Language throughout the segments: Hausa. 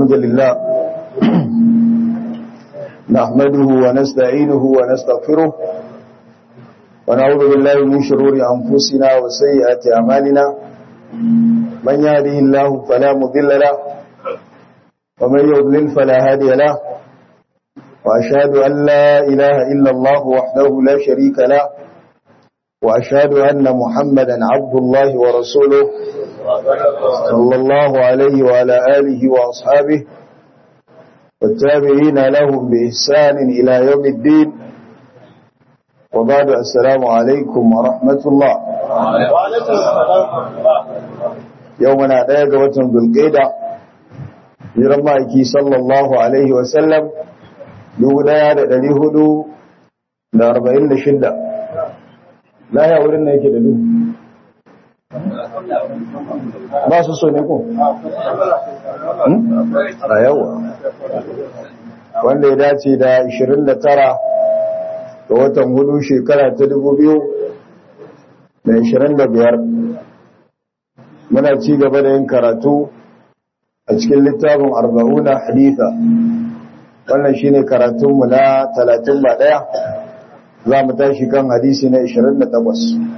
الحمد لله نحمده ونستعينه ونستغفره ونعوذ بالله من شرور أنفسنا وسيئات أعمالنا من يهده الله فلا مضل له ومن يضلل فلا هادي له وأشهد أن لا إله إلا الله وحده لا شريك له وأشهد أن محمدا عبد الله ورسوله صلى الله عليه وعلى آله وأصحابه والتابعين لهم بإحسان إلى يوم الدين وبعد السلام عليكم ورحمة الله يومنا دايق وطن بالقيدة لرمائك صلى الله عليه وسلم دولا دلي هدو لأربعين لشدة لا يا ولنا يكي دلو ba su so ne ko? a yawa wanda ya dace da 29 ga watan hudu shekara ta 2025 muna ci gaba da yin karatu a cikin littafin arba'una haditha wannan shine karatunmu na 31 za mu tashi kan hadisi na 28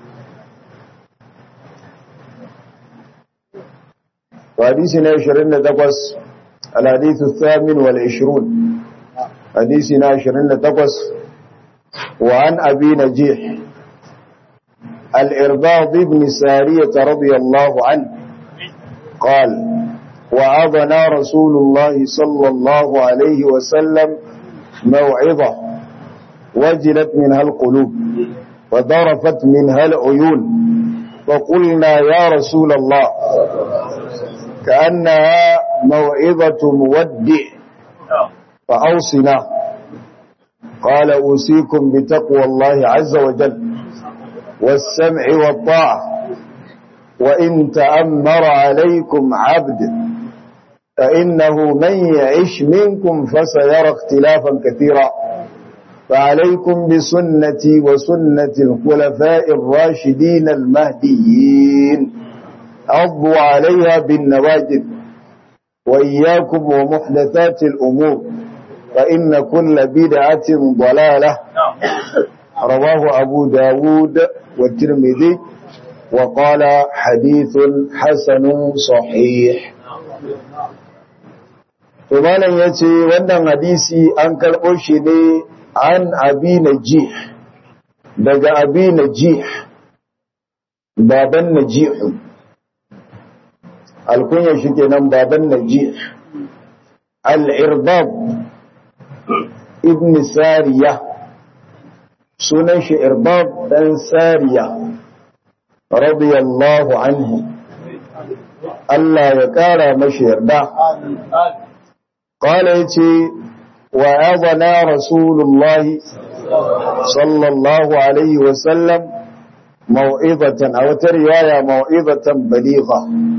وحديثنا عشرين تقص الحديث الثامن والعشرون حديثنا عشرين تقص وعن أبي نجيح الإرباض بن سارية رضي الله عنه قال وعظنا رسول الله صلى الله عليه وسلم موعظة وجلت منها القلوب وضرفت منها العيون فقلنا يا رسول الله كأنها موعظة مودع فأوصنا قال أوصيكم بتقوى الله عز وجل والسمع والطاعة وإن تأمر عليكم عبد فإنه من يعش منكم فسيرى اختلافا كثيرا فعليكم بسنتي وسنة الخلفاء الراشدين المهديين عضوا عليها بالنواجد وإياكم ومحدثات الأمور فإن كل بدعة ضلالة رواه أبو داود والترمذي وقال حديث حسن صحيح Tumalan ya ce wannan hadisi an karɓo shi ne an abi najih daga abi najih baban najihu alkunyar shi kenan baban najih al-irbab ibn sariya sunan shi irbab dan sariya radiyallahu anhu Allah ya kara mashi yarda qala yace wa adana rasulullahi sallallahu alaihi wa sallam mau'izatan aw tarwaya mau'izatan baligha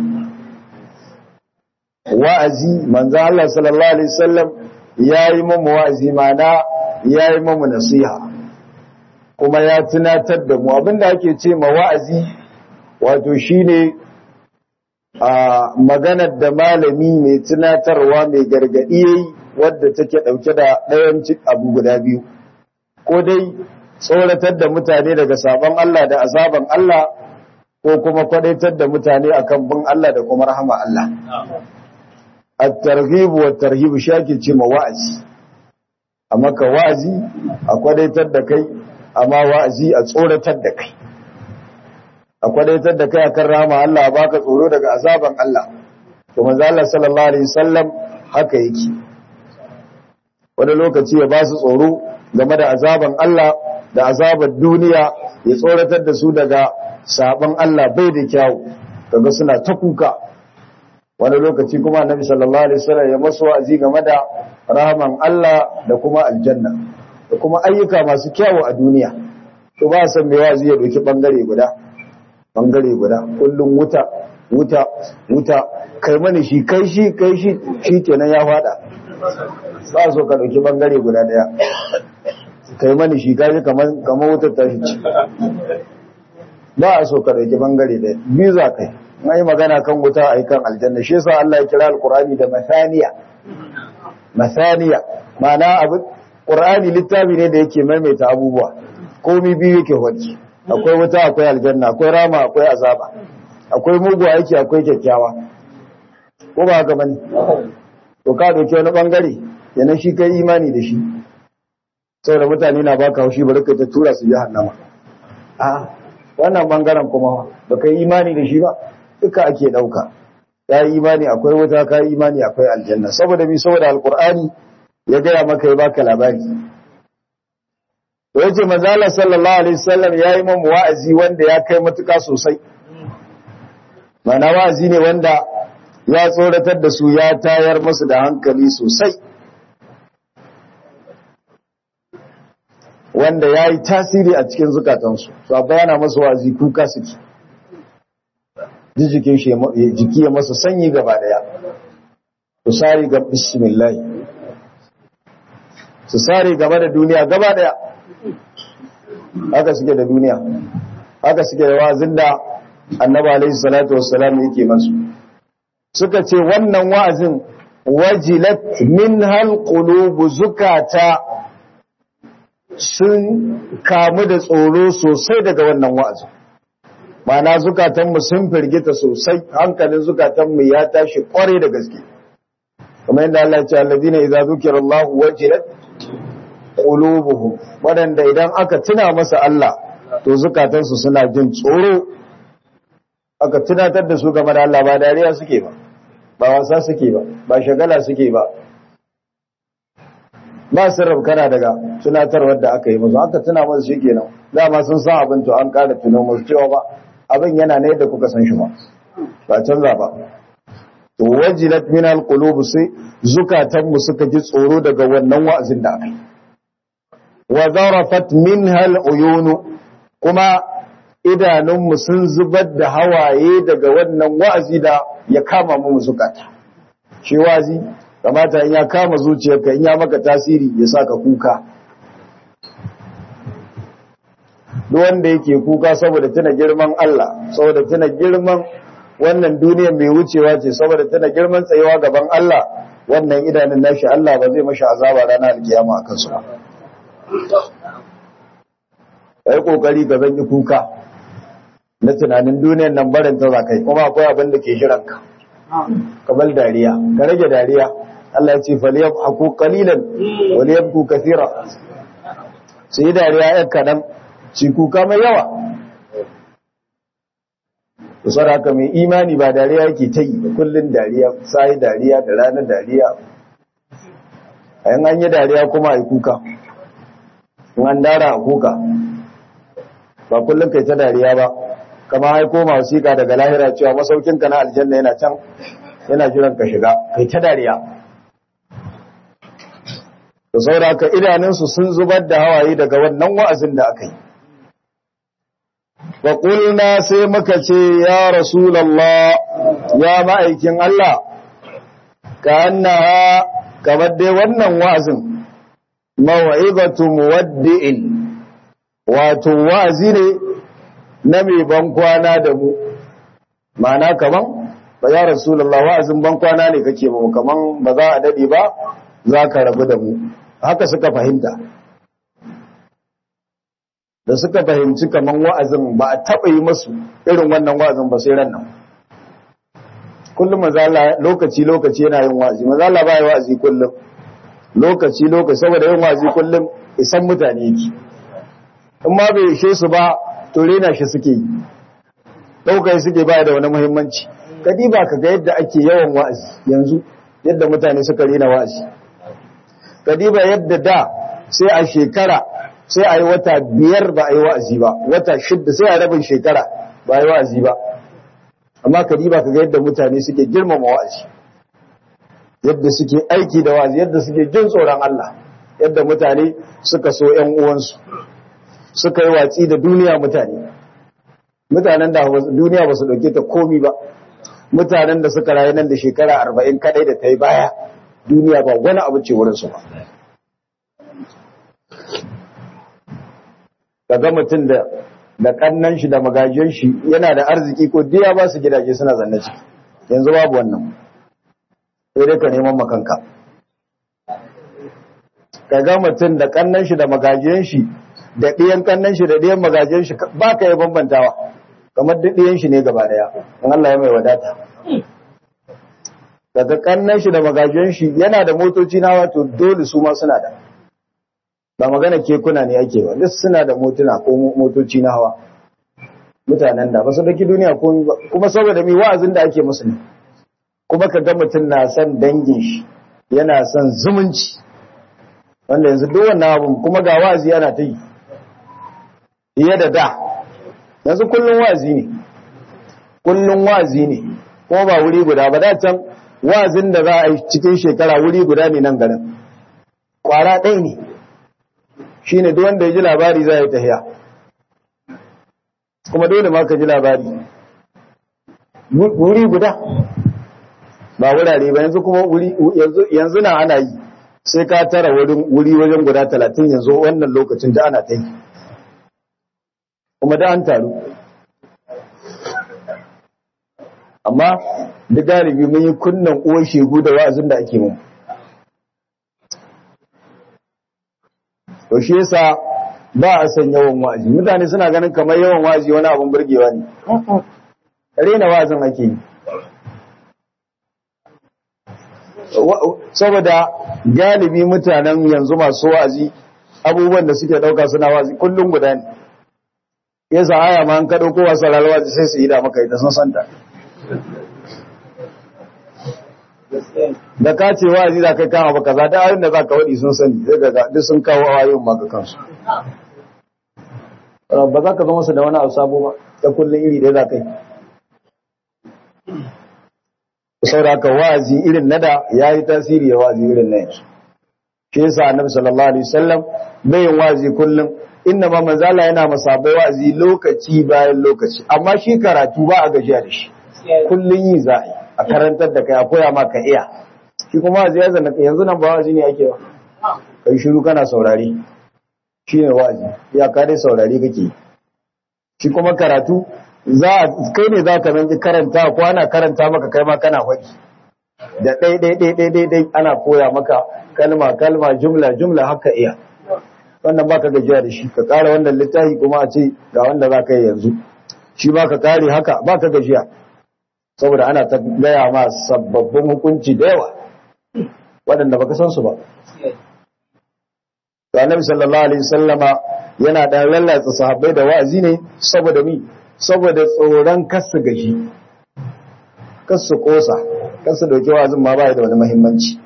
wa'azi manzo Allah sallallahu alaihi wasallam yayi mu wa'azi mana yayi mu nasiha kuma ya tunatar da mu abinda ake ce ma wa'azi wato shine a maganar da malami mai tunatarwa mai gargadi yayi wadda take dauke da ɗayan abu guda biyu ko dai tsoratar da mutane daga sabon Allah da azaban Allah ko kuma kwadaitar da mutane akan bin Allah da kuma rahama Allah at-targhib wa tarhib shaki ce ma wa'azi amma ka wa'azi a kwadaitar da kai amma wa'azi a tsoratar da kai a kwadaitar da kai akan rahama Allah a baka tsoro daga azaban Allah to manzo Allah sallallahu alaihi wasallam haka yake wani lokaci ya ba su tsoro game da azaban Allah da azabar duniya ya tsoratar da su daga sabon Allah bai da kyawu kaga suna ta kuka wani lokaci kuma annabi sallallahu alaihi wasallam ya masu wa'azi game da rahaman Allah da kuma aljanna da kuma ayyuka masu kyawu a duniya to ba san me wa'azi ya doki bangare guda bangare guda kullum wuta wuta wuta kai mani shi kai shi kai shi shikenan ya fada ba so ka dauki bangare guda daya kai mani shi kaji kamar kamar wutar tashi ce ba a so ka dauki bangare daya biyu za kai mai magana kan wuta a kan aljanna shi yasa Allah ya kira alqur'ani da masaniya masaniya ma'ana abin qur'ani littafi ne da yake maimaita abubuwa komai biyu yake wani akwai wuta akwai aljanna akwai rama akwai azaba akwai mugu aiki akwai kyakkyawa ko ba haka bane to ka dauke wani bangare yana shi kai imani da shi saboda mutane na baka haushi bari ka ta tura su jahannama a wannan bangaren kuma baka yi imani da shi ba duka ake dauka ya yi imani akwai wuta ka yi imani akwai aljanna saboda bi saboda alqur'ani ya gaya maka ya baka labari to yace manzo Allah sallallahu alaihi wasallam yayi mun wa'azi wanda ya kai matuka sosai mana wa'azi ne wanda ya tsoratar da su ya tayar musu da hankali sosai wanda ya yi tasiri a cikin zukatansu su a bayana masu wa'azi kuka suke jikin jiki ya masa sanyi gaba daya su sari ga bismillah su sari gaba da duniya gaba daya haka suke da duniya haka suke da wa'azin da annaba alaihi salatu wassalam yake masu suka ce wannan wa'azin wajilat min hal qulubu zukata sun kamu da tsoro sosai daga wannan wa'azin mana zukatanmu sun firgita sosai hankalin zukatanmu ya tashi kware da gaske kuma yadda Allah ya ce alladina idza zukira Allah wajilat qulubuhum wadanda idan aka tuna masa Allah to zukatansu suna jin tsoro aka tunatar da su game da Allah ba dariya suke ba ba wasa suke ba ba shagala suke ba ba su rabkana daga tunatarwar da aka yi musu aka tuna musu shikenan dama sun san abin to an kada tuno musu cewa ba abin yana ne da kuka san shi ba ba canza ba to wajilat min alqulub sai zukatan mu suka ji tsoro daga wannan wa'azin da aka yi wa zarafat minha aluyun kuma idanunmu sun zubar da hawaye daga wannan wa'azi da ya kama mu zukata shi wa'azi kamata in ya kama zuciyarka in ya maka tasiri ya saka kuka duk wanda yake kuka saboda tuna girman Allah saboda tuna girman wannan duniyar mai wucewa ce saboda tuna girman tsayewa gaban Allah wannan idanun nashi Allah ba zai mashi azaba ranar alkiyama a kansu ba kai kokari ka zanyi kuka na tunanin duniyar nan barin ta zakai kuma akwai abin da ke shiranka kamar dariya ka rage dariya Allah ya ce falyabhaku qalilan walyabku kathira sai dariya yan kadan ci kuka mai yawa kusur haka mai imani ba dariya yake ta yi kullun dariya sai dariya da ranar dariya a yin an yi dariya kuma a yi kuka in an dara a kuka ba kullum kai ta dariya ba kama haiko masu sika daga lahira cewa masaukinka na aljanna yana can yana jiran ka shiga kai ta dariya da sauraka idanunsu sun zubar da hawaye daga wannan wa'azin da aka yi wa ƙulna sai muka ce ya rasulallah ya ma'aikin Allah ka annaha kamar dai wannan wa'azin mawa'izatu muwaddi'in wato wa'azi ne na mai bankwana da mu ma'ana kaman ba ya rasulallah wa'azin bankwana ne kake ba kaman ba za a dade ba za ka rabu da mu haka suka fahimta da suka fahimci kaman wa'azin ba a taɓa yi masu irin wannan wa'azin ba sai ran nan kullum mazala lokaci lokaci yana yin wa'azi mazala ba yi wa'azi kullum lokaci lokaci saboda yin wa'azi kullum isan mutane yake in ma bai ishe su ba to rena shi suke yi ɗaukar suke ba da wani muhimmanci kadiba ka ga yadda ake yawan wa'azi yanzu yadda mutane suka rena wa'azi kadiba yadda da sai a shekara sai a yi wata biyar ba a yi wa'azi ba wata shidda sai a rabin shekara ba a yi wa'azi ba amma kadiba ka ga yadda mutane suke girmama wa'azi yadda suke aiki da wa'azi yadda suke jin tsoron Allah yadda mutane suka so ƴan uwansu suka yi watsi da duniya mutane mutanen da duniya ba su ɗauke ta komi ba mutanen da suka rayu nan da shekara arba'in kadai da ta yi baya duniya ba wani abu ce wurinsu ba kaga mutum da da kannan shi da magajen shi yana da arziki ko diya ba su gidaje suna zanne ciki yanzu babu wannan sai dai ka neman makanka ka ga mutum da kannan shi da magajen shi da ɗiyan kannan shi da ɗiyan magajen shi ba ka yi bambantawa kamar duk ɗiyan shi ne gaba daya in Allah ya mai wadata daga kannan shi da magajen shi yana da motoci na wato dole su ma suna da ba magana kekuna ne ake ba duk suna da motuna ko motoci na hawa mutanen da ba su daki duniya ko kuma saboda mi wa'azin da ake musu ne kuma ka ga mutum na son dangin shi yana son zumunci wanda yanzu duk wannan abun kuma ga wa'azi yana ta yi fiye da da yanzu kullum wa'azi ne kullum wa'azi ne kuma ba wuri guda ba da can wa'azin da za a yi cikin shekara wuri guda ne nan garin kwara ɗaya ne shi ne wanda ya ji labari za yi tahiya kuma dole ma ka ji labari wuri guda ba wurare ba yanzu kuma yanzu na ana yi sai ka tara wuri wajen guda talatin yanzu wannan lokacin da ana ta yi kuma da an taru amma da galibi mun yi kunnan uwar shegu da wa'azin da ake mun to shi yasa ba a san yawan wa'azi mutane suna ganin kamar yawan wa'azi wani abun burgewa ne rena wa'azin ake yi saboda galibi mutanen yanzu masu wa'azi abubuwan da suke dauka suna wa'azi kullum guda ne yasa aya ma an kaɗo kowa sararwa sai su yi da maka ita sun santa da ka ce wa'azi za kai kama baka za ta ayin da za ka waɗi sun sani zai ga duk sun kawo ayoyin maka kansu ba za ka zama su da wani abu sabo ba ta kullum iri ɗaya za ka yi sauraka wa'azi irin nada ya yi tasiri ya wa'azi irin na yanzu shi yasa annabi sallallahu alaihi wasallam bai yin wa'azi kullum inna ma manzala yana masabai wa'azi lokaci bayan lokaci amma shi karatu ba a gajiya da shi kullum yi za a yi a karantar da kai a koya ma ka iya shi kuma wa'azi ya zanna yanzu nan ba wa'azi ne ake ba kai shiru kana saurari shi ne wa'azi ya ka dai saurari kake shi kuma karatu za kai ne za ka zanki karanta ko ana karanta maka kai ma kana faɗi da ɗai ɗai ɗai ɗai ɗai ɗai ana koya maka kalma kalma jumla jumla haka iya wannan baka gajiya da shi ka ƙara wannan littafi kuma a ce ga wanda za ka yi yanzu shi ba ka kare haka ba ka gajiya saboda ana ta gaya ma sababbin hukunci da yawa waɗanda baka san su ba to annabi sallallahu alaihi wasallama yana da lallatsa sahabbai da wa'azi ne saboda mi saboda tsoron kasu gashi kasu kosa kasu dauki wa'azin ma bai da wani muhimmanci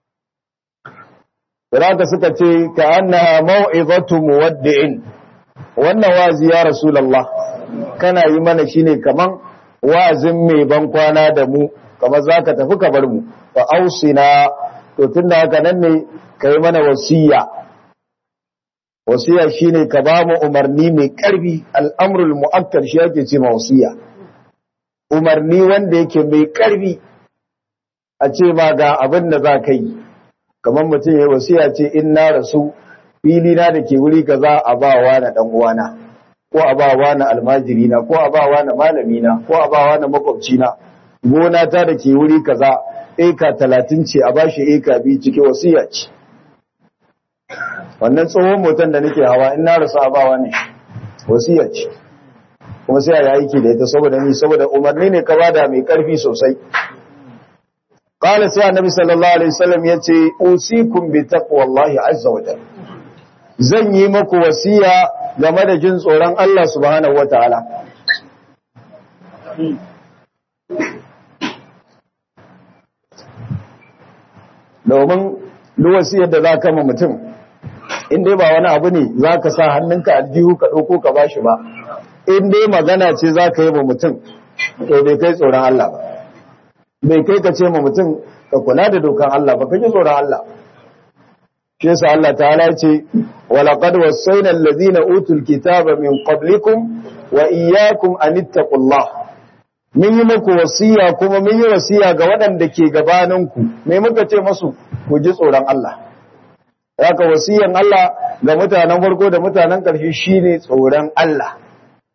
Raka suka ce ka annaha mau'izatu muwaddi'in wannan wa'azi ya rasulullah kana yi mana shine kaman wa'azin mai ban kwana da mu kamar zaka tafi ka bar mu fa ausina to tunda haka nan ne kai mana wasiya wasiya shine ka ba mu umarni mai karfi al'amrul mu'akkad shi yake ce ma wasiya umarni wanda yake mai karfi a ce ma ga abin da za ka yi kamar mutum ya wasiya ce in na rasu fili na da ke wuri kaza a ba wa na dan uwana ko a ba wa na almajiri na ko a ba wa na malami na ko a ba wa na makwabci na gona ta da ke wuri kaza eka talatin ce a bashi eka biyu ciki wasiya ce wannan tsohon motan da nake hawa in na rasu a ba wa ne wasiya ce kuma sai a yi aiki da ita saboda ni saboda umarni ne ka bada mai karfi sosai قال سي النبي صلى الله عليه وسلم yace usikum bi taqwallahi azza wa jalla zan yi muku wasiya game da jin tsoron Allah subhanahu wataala domin duk wasiyar da zaka ma mutum in dai ba wani abu ne zaka sa hannunka aljihu ka dauko ka bashi ba in dai magana ce zaka yi wa mutum to bai kai tsoron Allah ba bai kai ka ce ma mutum ka kula da dokan Allah ba kake tsoron Allah shi yasa Allah ta'ala ce wa laqad wassayna alladhina utul kitaba min qablikum wa iyyakum an ittaqullah mun yi muku wasiya kuma mun yi wasiya ga waɗanda ke gabaninku me muka ce masu ku ji tsoron Allah haka wasiyan Allah ga mutanen farko da mutanen ƙarshe shine tsoron Allah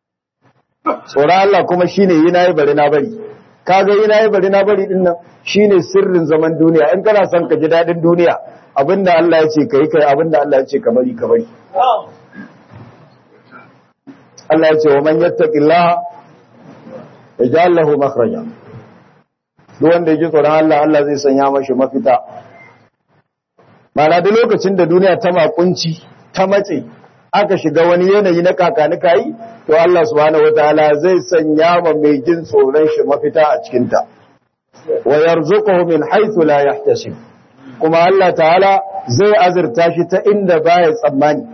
tsoron Allah kuma shine yi nayi bari na bari kaga yi nayi bari na bari din nan shine sirrin zaman duniya in kana son ka ji dadin duniya abinda Allah ya ce kai kai abinda Allah ya ce ka bari ka bari Allah ya ce wa man yattaqillaha yaj'al lahu makhraja duk wanda yake tsoron Allah Allah zai sanya mashi mafita mana da lokacin da duniya ta makunci ta matse aka shiga wani yanayi na kakanika yi to Allah subhanahu wataala zai sanya ma mai jin tsoron shi mafita a cikin ta wa yarzuquhu min haythu la yahtasib kuma Allah ta'ala zai azurta shi ta inda baya tsammani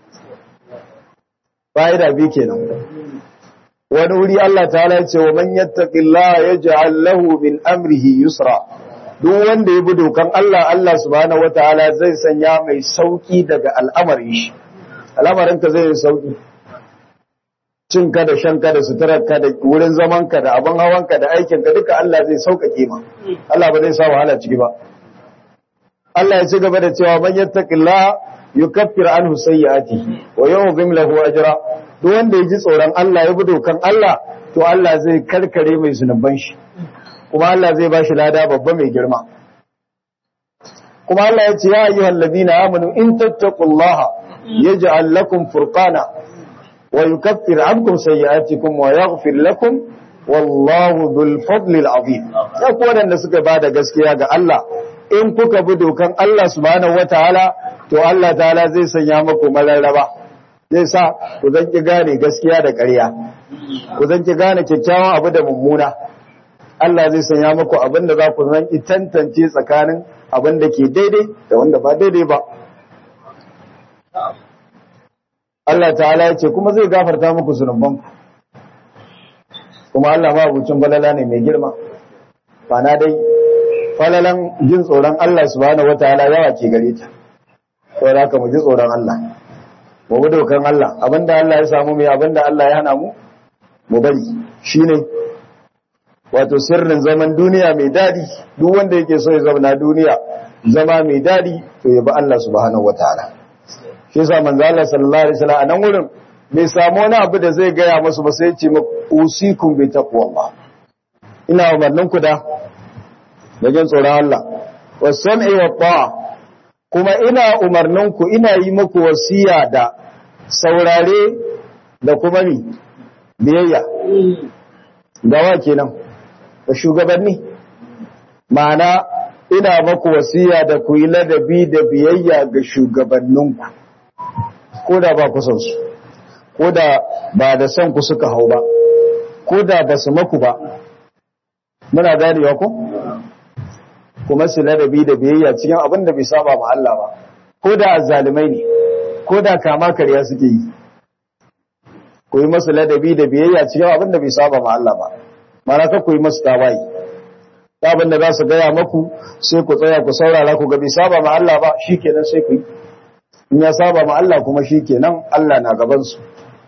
fa'ida bi kenan wani wuri Allah ta'ala ya ce wa man yattaqillaha yaj'al lahu min amrihi yusra duk wanda ya bi dokan Allah Allah subhanahu wataala zai sanya mai sauki daga al'amarin shi al'amarin ka zai yi sauki cin ka da shan ka da suturar ka da wurin zaman ka da abin hawan ka da aikin ka duka Allah zai sauƙaƙe ma Allah ba zai sa wahala ciki ba Allah ya ci gaba da cewa man yattaqillaha yukaffir anhu sayyi'atihi wa yu'zim lahu ajra duk wanda ya ji tsoron Allah ya bi dokan Allah to Allah zai karkare mai zunuban shi kuma Allah zai bashi lada babba mai girma kuma Allah ya ce ya ayyuhal ladina amanu in tattaqullaha yaj'al lakum furqana wa yukaffir ankum sayyi'atikum wa yaghfir lakum wallahu dhul fadli azim ya ku wadanda suka bada gaskiya ga Allah in kuka bi dokan Allah subhanahu wataala to Allah ta'ala zai sanya muku mararraba zai sa ku zan ki gane gaskiya da ƙarya ku zan ki gane kyakkyawan abu da mummuna Allah zai sanya muku abin da za ku zan ki tantance tsakanin abin da ke daidai da wanda ba daidai ba Allah ta'ala ya ce kuma zai gafarta muku zunubanku kuma Allah ma abucin balala ne mai girma ba na dai falalan jin tsoron Allah subhanahu wataala yawa ke gare ta saboda haka mu ji tsoron Allah mu bi dokan Allah abinda Allah ya samu mai abinda Allah ya hana mu mu bari shine wato sirrin zaman duniya mai dadi duk wanda yake so ya zauna duniya zama mai dadi to ya bi Allah subhanahu wataala shi yasa manzo Allah sallallahu alaihi wasallam a nan wurin bai samu wani abu da zai gaya musu ba sai ya ce muku usikum bi taqwallah ina umarnin ku da da jin tsoron Allah wasam'i wa ta'a kuma ina umarnin ku ina yi muku wasiya da saurare da kuma ni biyayya da wa kenan da shugabanni ma'ana ina maku wasiya da ku yi ladabi da biyayya ga shugabanninku ko da ba ku son su ko da ba da son ku suka hau ba ko da ba su maku ba muna ganewa ko kuma su ladabi da biyayya cikin abin da bai saba ma Allah ba ko da azzalimai ne ko da kama karya suke yi ku yi masu ladabi da biyayya cikin abin da bai saba ma Allah ba mana ka ku yi masu tawayi abin da za su gaya maku sai ku tsaya ku saurara ku ga bai saba ma Allah ba shikenan sai ku yi in ya saba ma Allah kuma shikenan Allah na gaban su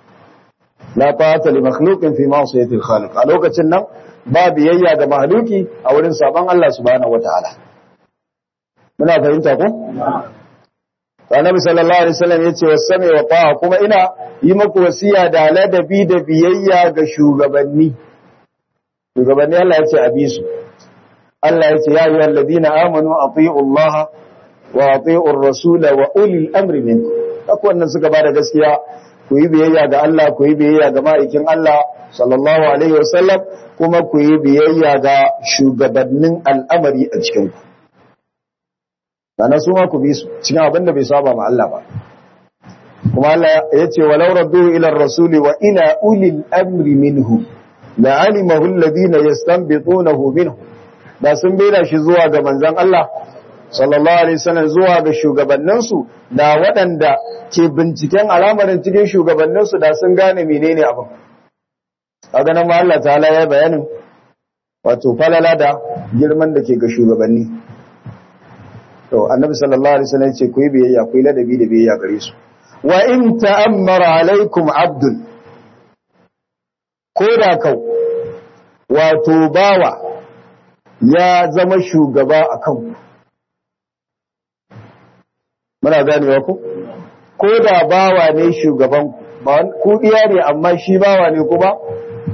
la ta'ata li makhluqin fi ma'siyati al-khaliq a lokacin nan ba biyayya ga mahluki a wurin saban Allah subhanahu wataala muna fahimta ko Annabi sallallahu alaihi wasallam yace wasami wa ta'a kuma ina yi maku wasiya da ladabi da biyayya ga shugabanni shugabanni Allah yace a bi su Allah yace ya ayyuhal ladina amanu atii'u Allah wa atii'u ar-rasul wa ulil amri minkum akwai wannan suka bada gaskiya ku yi biyayya ga Allah ku yi biyayya ga ma'aikin Allah sallallahu alaihi wasallam kuma ku yi biyayya ga shugabannin al'amari a cikin ku sana su ma ku bi su cikin abin da bai saba ma Allah ba kuma Allah ya ce walau raddu ila ar-rasul wa ila ulil amri minhu la alimahu alladhina yastanbitunahu minhu da sun bera shi zuwa ga manzon Allah sallallahu alaihi wasallam zuwa ga shugabanninsu da waɗanda ke binciken al'amarin cikin shugabanninsu da sun gane menene abin a ganin ma Allah ta'ala ya bayanin wato falala da girman da ke ga shugabanni to annabi sallallahu alaihi wasallam ce ku yi biyayya ku yi ladabi da biyayya gare su wa in ta'ammara alaikum abdul ko da kau wato bawa ya zama shugaba a kanku muna ganewa ku ko da bawa ne shugaban ku diya ne amma shi bawa ne kuma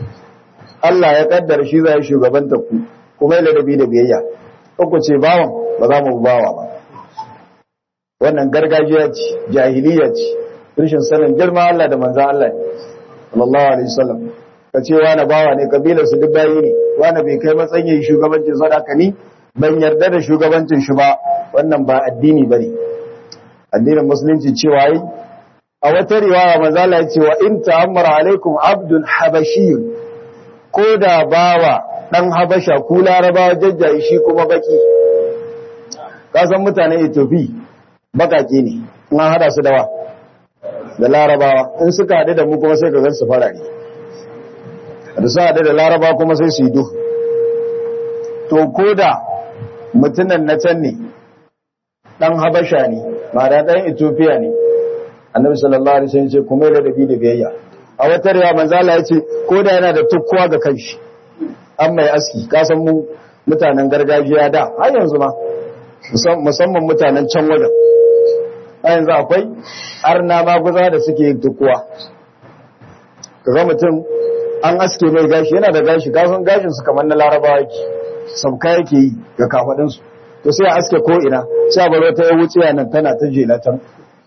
Allah ya kaddara shi zai shugabanta ku kuma yana da bi da biyayya ku ce bawan ba za mu bawa ba wannan gargajiya ce jahiliya ce rashin sanin girma Allah da manzon Allah ne sallallahu alaihi wasallam ka ce wani bawa ne kabilar su duk bayi ne wani bai kai matsayin shugabancin sadaka ni ban yarda da shugabancin shi ba wannan ba addini bane addinin musulunci cewa yi a wata riwaya manzo Allah ya ce wa in ta'ammara alaikum abdul habashi ko da bawa dan habasha ku larabawa jajjaye shi kuma baki ka san mutanen Ethiopia bakake ne in an hada su da wa da larabawa in suka haɗu da mu kuma sai ka gan su farare da su haɗu da larabawa kuma sai su yi duhu to ko da mutunan na can ne ɗan habasha ne ma da ɗan ethiopia ne annabi sallallahu alaihi wasallam ce kuma da dabi da biyayya a wata riya manzo Allah ya ce ko da yana da tukkuwa ga kanshi an mai aski ka san mu mutanen gargajiya da har yanzu ma musamman mutanen can wajen a yanzu akwai arna maguza da suke yin tukuwa kaga mutum an aske mai gashi yana da gashi kasan gashin su kamar na larabawa yake sabka yake yi ga kafadin su to sai a aske ko ina sai a bar wata ya wuce nan tana ta jela tan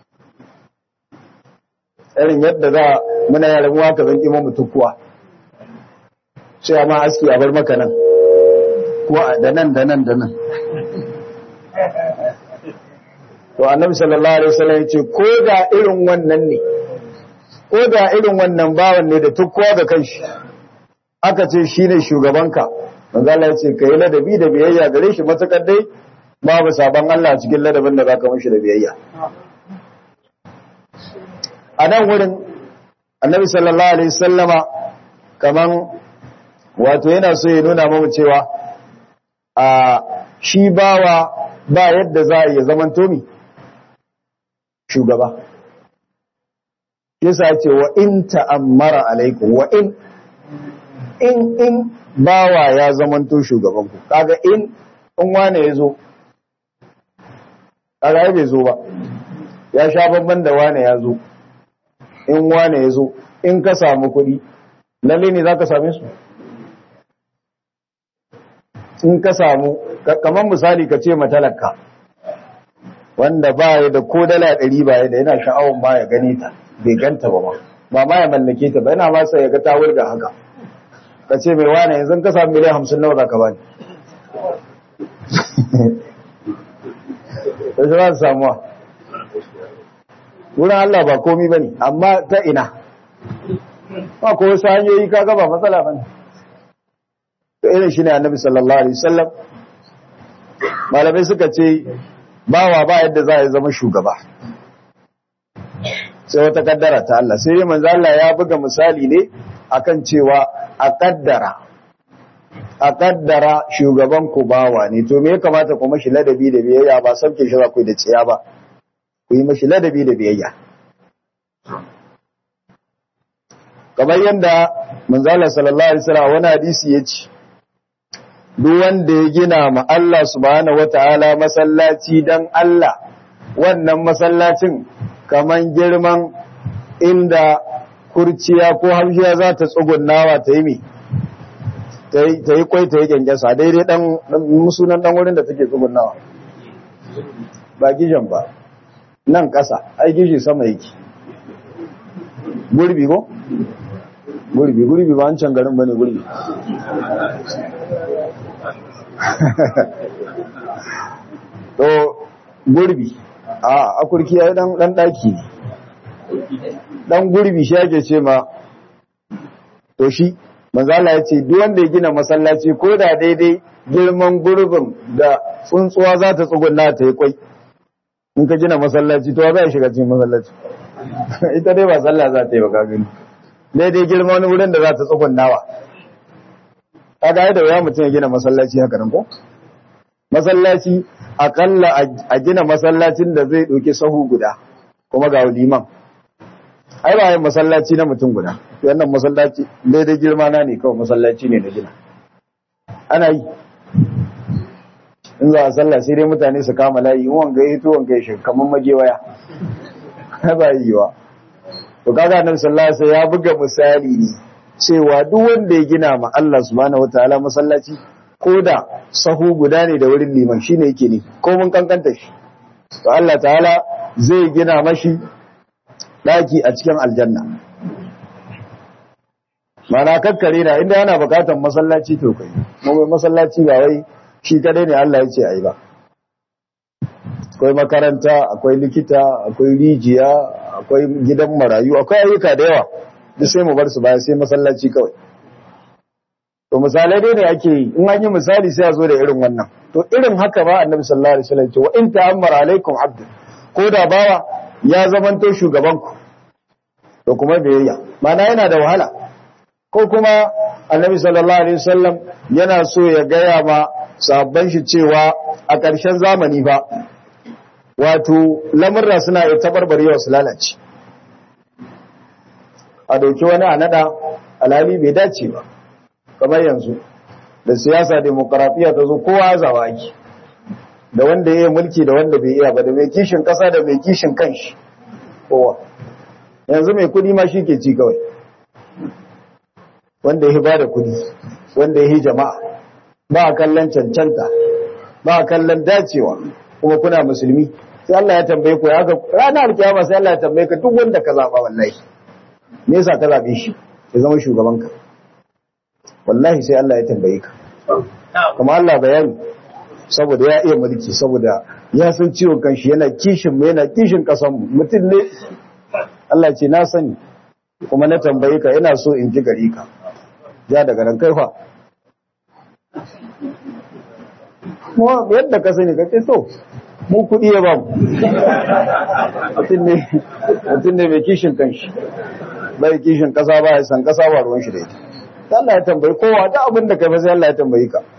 irin yadda za muna yaran uwa ka zan kima mutukuwa sai ma aske a bar maka nan ko da nan da nan da nan to annabi sallallahu alaihi wasallam yace ko da irin wannan ne ko da irin wannan bawan ne da tukkuwa ga kanshi aka ce shine shugabanka manzo Allah yace kai ladabi da biyayya gare shi matakar dai babu sabon Allah cikin ladabin da zaka mishi da biyayya a nan wurin annabi sallallahu alaihi wasallama kaman wato yana so ya nuna mu cewa a shi bawa ba yadda za a iya zaman tomi shugaba yasa ce wa in ta'ammara alaikum wa in in in bawa ya zamanto shugaban ku kaga in in wane yazo kaga bai zo ba ya sha babban da wane yazo in wane yazo in ka samu kuɗi lalle ne zaka same su in ka samu kamar misali ka ce matalaka wanda ba ya da ko dala ɗari ba ya da yana sha'awun ba ya gane ta bai ganta ba ma ba ma ya mallake ta ba yana ma sai ya ga ta wurga haka ka ce mai wane yanzu ka samu miliyan hamsin nawa za ka bani da shi za su samuwa wurin Allah ba komi ba ne amma ta ina ba ko wasu hanyoyi ka gaba matsala ba ne to irin shi ne annabi sallallahu alaihi wasallam malamai suka ce bawa ba yadda za a zama shugaba sai wata kaddara ta Allah sai manzo Allah ya buga misali ne akan cewa a kaddara a kaddara shugaban ku bawa ne to me ya kamata ku mashi ladabi da biyayya ba sauke shi za ku da ciya ba ku yi mashi ladabi da biyayya kamar yadda manzo Allah sallallahu alaihi wasallam wani hadisi ya ce duk wanda ya gina ma Allah subhanahu wataala masallaci dan Allah wannan masallacin kaman girman inda kurciya ko hamshiya za ta tsugunnawa ta yi mi ta yi kwai ta yi kyankyasa daidai dan musunan dan wurin da take tsugunnawa ba gijan ba nan ƙasa ai gishi sama yake gurbi ko gurbi gurbi ba wancan garin bane gurbi to gurbi a akurki ya dan dan daki dan gurbi shi yake ce ma to shi manzo Allah ya ce duk wanda ya gina masallaci ko da daidai girman gurbin da tsuntsuwa za ta tsugunna ta yi kwai in ka gina masallaci to za a shiga cikin masallaci ita dai ba sallah za ta yi ba ka gani daidai girma wani wurin da za ta tsugunnawa kaga yadda ya mutum ya gina masallaci haka nan ko masallaci akalla a gina masallacin da zai ɗauki sahu guda kuma ga liman ai ba yin masallaci na mutum guda wannan masallaci daidai girma na ne kawai masallaci ne na gina ana yi in za a sallah sai dai mutane su kama layi in wanga ya to wanga ya shi kamar magewaya ba yi wa to kaga annabi sallallahu alaihi wasallam ya buga misali ne cewa duk wanda ya gina ma Allah subhanahu wataala masallaci ko da sahu guda ne da wurin liman shine yake ne ko mun kankanta shi to Allah ta'ala zai gina mashi daki a cikin aljanna mana kakkare da inda yana bukatar masallaci to kai mu masallaci ba wai shi kadai ne Allah ya ce ayi ba akwai makaranta akwai likita akwai rijiya akwai gidan marayu akwai ayyuka da yawa duk sai mu bar su baya sai masallaci kawai to misalai dai ne ake yi in an yi misali sai a zo da irin wannan to irin haka ba annabi sallallahu alaihi wasallam ce wa in ta'ammara alaikum abdu ko da bawa ya zamanto shugaban ku to kuma biyayya mana yana da wahala ko kuma annabi sallallahu alaihi wasallam yana so ya gaya ma sabban shi cewa a ƙarshen zamani ba wato lamurra suna iya tabarbarewa su lalace a dauki wani a nada alhali bai dace ba kamar yanzu da siyasa demokaratiya ta zo kowa zawa ake da wanda ya yi mulki da wanda bai iya ba da mai kishin kasa da mai kishin kanshi kowa yanzu mai kudi ma shi ke ci kawai wanda ya ba da kudi wanda ya yi jama'a ba a kallon cancanta ba a kallon dacewa kuma kuna musulmi sai Allah ya tambaye ku ya ga ranar kiyama sai Allah ya tambaye ka duk wanda ka zaba wallahi me yasa ka zabe shi ya zama shugabanka wallahi sai Allah ya tambaye ka kuma Allah bayani saboda ya iya mulki saboda ya san ciwon kanshi yana kishin mu yana kishin kasan mu mutum ne Allah ce na sani kuma na tambaye ka ina so in ji gari ka ja daga nan kai fa kuma yadda ka sani ka ce to mu kuɗi ya ba mu mutum ne mai kishin kanshi bai kishin kasa ba ya san kasa ba ruwan shi da ita Allah ya tambayi kowa da abin da kai ba sai Allah ya tambayi ka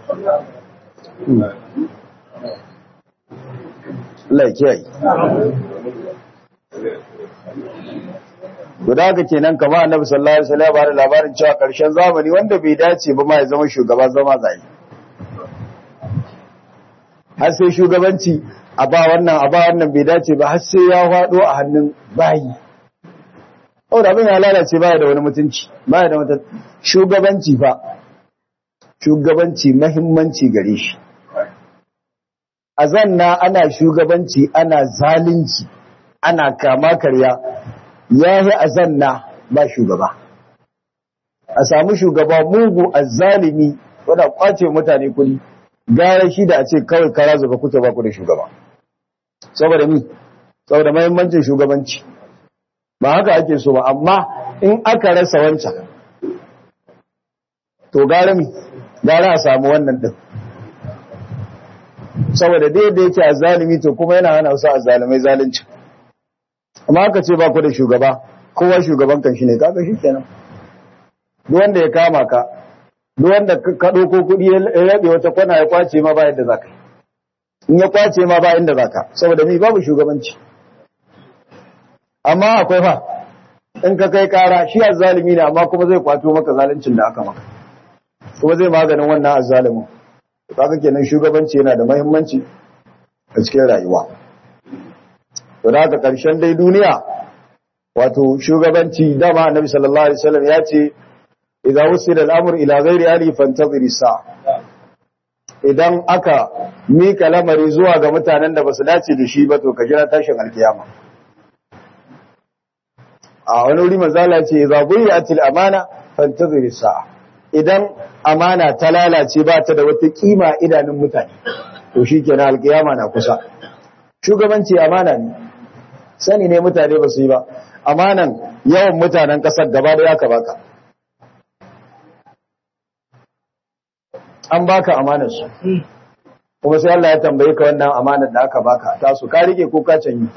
Allah ya kiyaye Guda haka kenan kama annabi sallallahu alaihi wasallam ba da labarin cewa karshen zamani wanda bai dace ba ma ya zama shugaba zama zai har sai shugabanci a ba wannan a ba wannan bai dace ba har sai ya faɗo a hannun bayi Oh da abin ya lalace baya da wani mutunci baya da wata shugabanci fa shugabanci mahimmanci gare shi a zanna ana shugabanci ana zalunci ana kama karya yayi a zanna ba shugaba a samu shugaba mugu azzalimi wanda kwace mutane kudi gara shi da a ce kawai kara zuba kuke ba ku da shugaba saboda mi saboda mahimmancin shugabanci ba haka ake so ba amma in aka rasa wancan to gara mi gara a samu wannan din saboda dai da yake azzalimi to kuma yana hana wasu azzalimai zalunci amma aka ce ba ku da shugaba kowa shugaban kan shi ne kaga shi kenan duk wanda ya kama ka duk wanda ka ɗauko kuɗi ya rabe wata kwana ya kwace ma ba yadda za ka yi in ya kwace ma ba inda za ka saboda mi babu shugabanci amma akwai fa in ka kai kara shi azzalimi ne amma kuma zai kwato maka zaluncin da aka maka kuma zai maganin wannan azzalimin kaga kenan shugabanci yana da muhimmanci a cikin rayuwa to da haka karshen dai duniya wato shugabanci dama annabi sallallahu alaihi wasallam ya ce idza wusila al-amr ila ghairi ali fantaziri sa idan aka mika lamari zuwa ga mutanen da basu dace da shi ba to ka jira tashin alkiyama a wani wuri manzala ce idza buyatil amana fantaziri sa idan amana ta lalace ba ta da wata kima idanun mutane to shikenan alkiyama na kusa shugabanci amana ne sani ne mutane ba su yi ba amanan yawan mutanen kasar gaba da yaka baka an baka amanar su kuma sai Allah ya tambaye ka wannan amanar da aka baka ta su ka rike ko ka canyi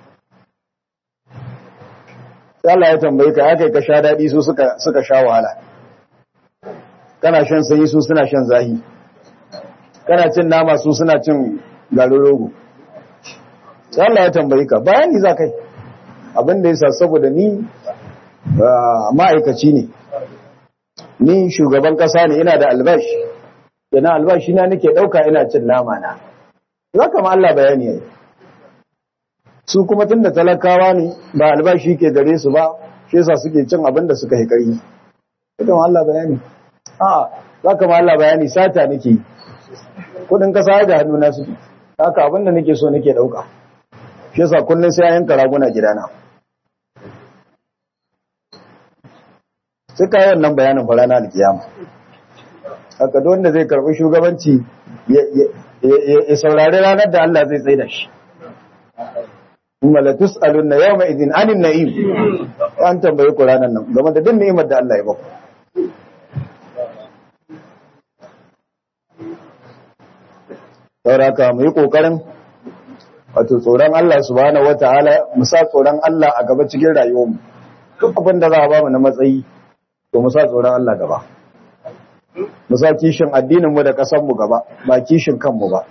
sai Allah ya tambaye ka ya kai ka sha dadi su suka suka sha wahala kana shan sanyi su suna shan zahi kana cin nama su suna cin garin rogo sai Allah ya tambaye ka bayani za kai abin da yasa saboda ni ma'aikaci ne ni shugaban kasa ne ina da albashi na albashi na nake dauka ina cin nama na zaka ma Allah bayani yayi su kuma tunda talakawa ne ba albashi ke gare su ba shi yasa suke cin abin da suka yi ƙarfi idan Allah bayani a za ka ma Allah bayani sata nake yi kudin kasa da hannu na su haka abinda nake so nake dauka shi yasa kullun sai yanka raguna gidana sai kai wannan bayanin farana alkiyama haka duk wanda zai karbi shugabanci ya saurari ranar da Allah zai tsaida shi kuma la tus'alunna yawma idin anin na'im an tambaye ku ranar nan game da duk ni'imar da Allah ya baku sauraka mu yi ƙoƙarin wato tsoron Allah subhanahu wata'ala mu sa tsoron Allah a gaba cikin rayuwarmu duk abin da za a ba mu na matsayi to mu sa tsoron Allah gaba mu sa kishin addinin mu da ƙasar mu gaba ba kishin kanmu ba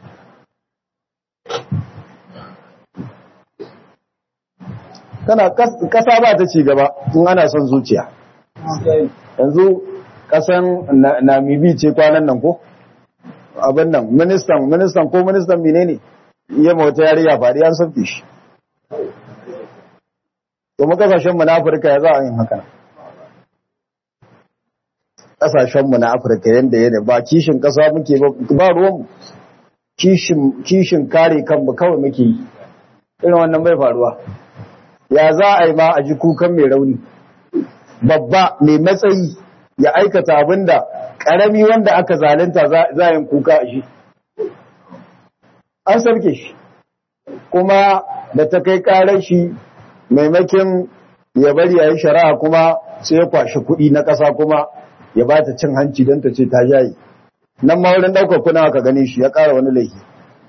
kana ƙasa ba ta ci gaba in ana son zuciya yanzu ƙasan Namibi ce kwanan nan ko abin nan ministan ministan ko ministan mine ne iya mawata yariya faɗi an sauke shi to mu kasashenmu na afirka ya za a yin haka kasashenmu na afirka yadda yana ba kishin kasa muke ba ruwanmu kishin kare kanmu kawai muke yi irin wannan bai faruwa ya za a yi ma a ji kukan mai rauni babba mai matsayi ya aikata abinda ƙarami wanda aka zalunta za a yin kuka a shi an sarke shi kuma da ta kai ƙarar shi maimakin ya bari a yi shari'a kuma sai ya kwashi kuɗi na ƙasa kuma ya ba ta cin hanci don ta ce ta yayi nan ma wurin ɗaukar kuna aka gane shi ya ƙara wani laifi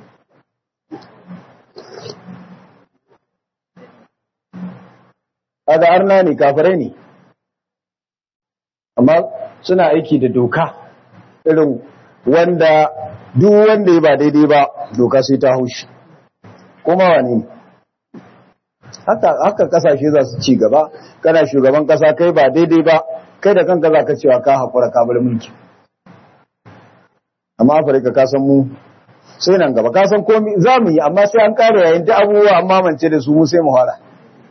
a da arna ne kafirai ne amma suna aiki da doka irin wanda duk wanda ya ba daidai ba doka sai ta haushi kuma wani ne haka kasashe za su ci gaba kana shugaban kasa kai ba daidai ba kai da kanka za ka cewa ka haƙura ka bar mulki amma afirka ka san mu sai nan gaba ka san komi za mu yi amma sai an ƙara yayin ta abubuwa amma mance da su mu sai mu fara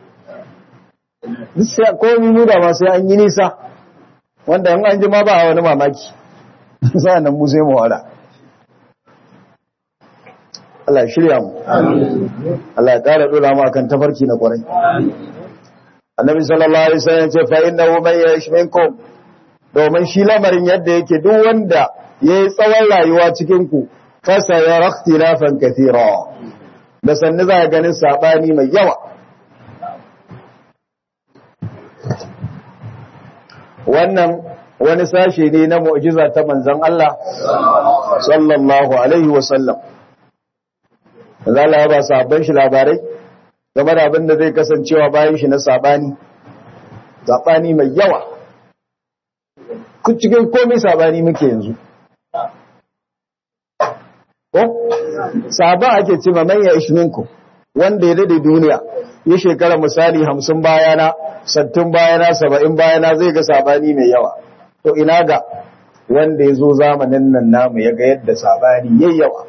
komi mu da ma sai an yi nisa wanda in an ji ma ba a wani mamaki sa'an nan mu sai mu fara Allah shirya mu Allah ya ƙara dora mu akan tafarki na kwarai Annabi sallallahu alaihi wasallam ce fa innahu man ya'ish minkum domin shi lamarin yadda yake duk wanda yayi tsawon rayuwa cikin ku fa sayara ikhtilafan kathira da sanni za ganin sabani mai yawa wannan wani sashe ne na mu'jiza ta manzon Allah sallallahu alaihi wasallam za Allah ba sabon shi labarai game da abin da zai kasancewa bayan shi na sabani sabani mai yawa ku cikin komai sabani muke yanzu ko saba ake ce ma manya ishminku wanda ya dade duniya ya shekara misali hamsin bayana sattin bayana saba'in bayana zai ga sabani mai yawa to ina ga wanda ya zo zamanin nan namu ya ga yadda sabani yayi yawa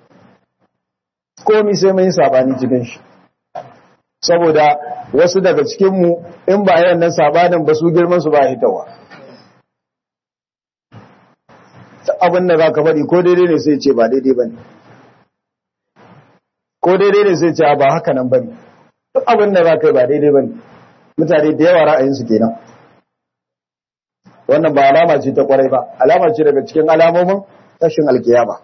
komi sai mun yi sabani cikin shi saboda wasu daga cikinmu in ba yayin nan sabanin ba su girman su ba hitawa abin da za ka faɗi ko daidai ne sai ce ba daidai ba ne ko daidai ne sai ce ba haka nan ba ne duk abin da za ka yi ba daidai ba ne mutane da yawa ra'ayinsu kenan wannan ba alama ce ta kwarai ba alama ce daga cikin alamomin tashin alkiyama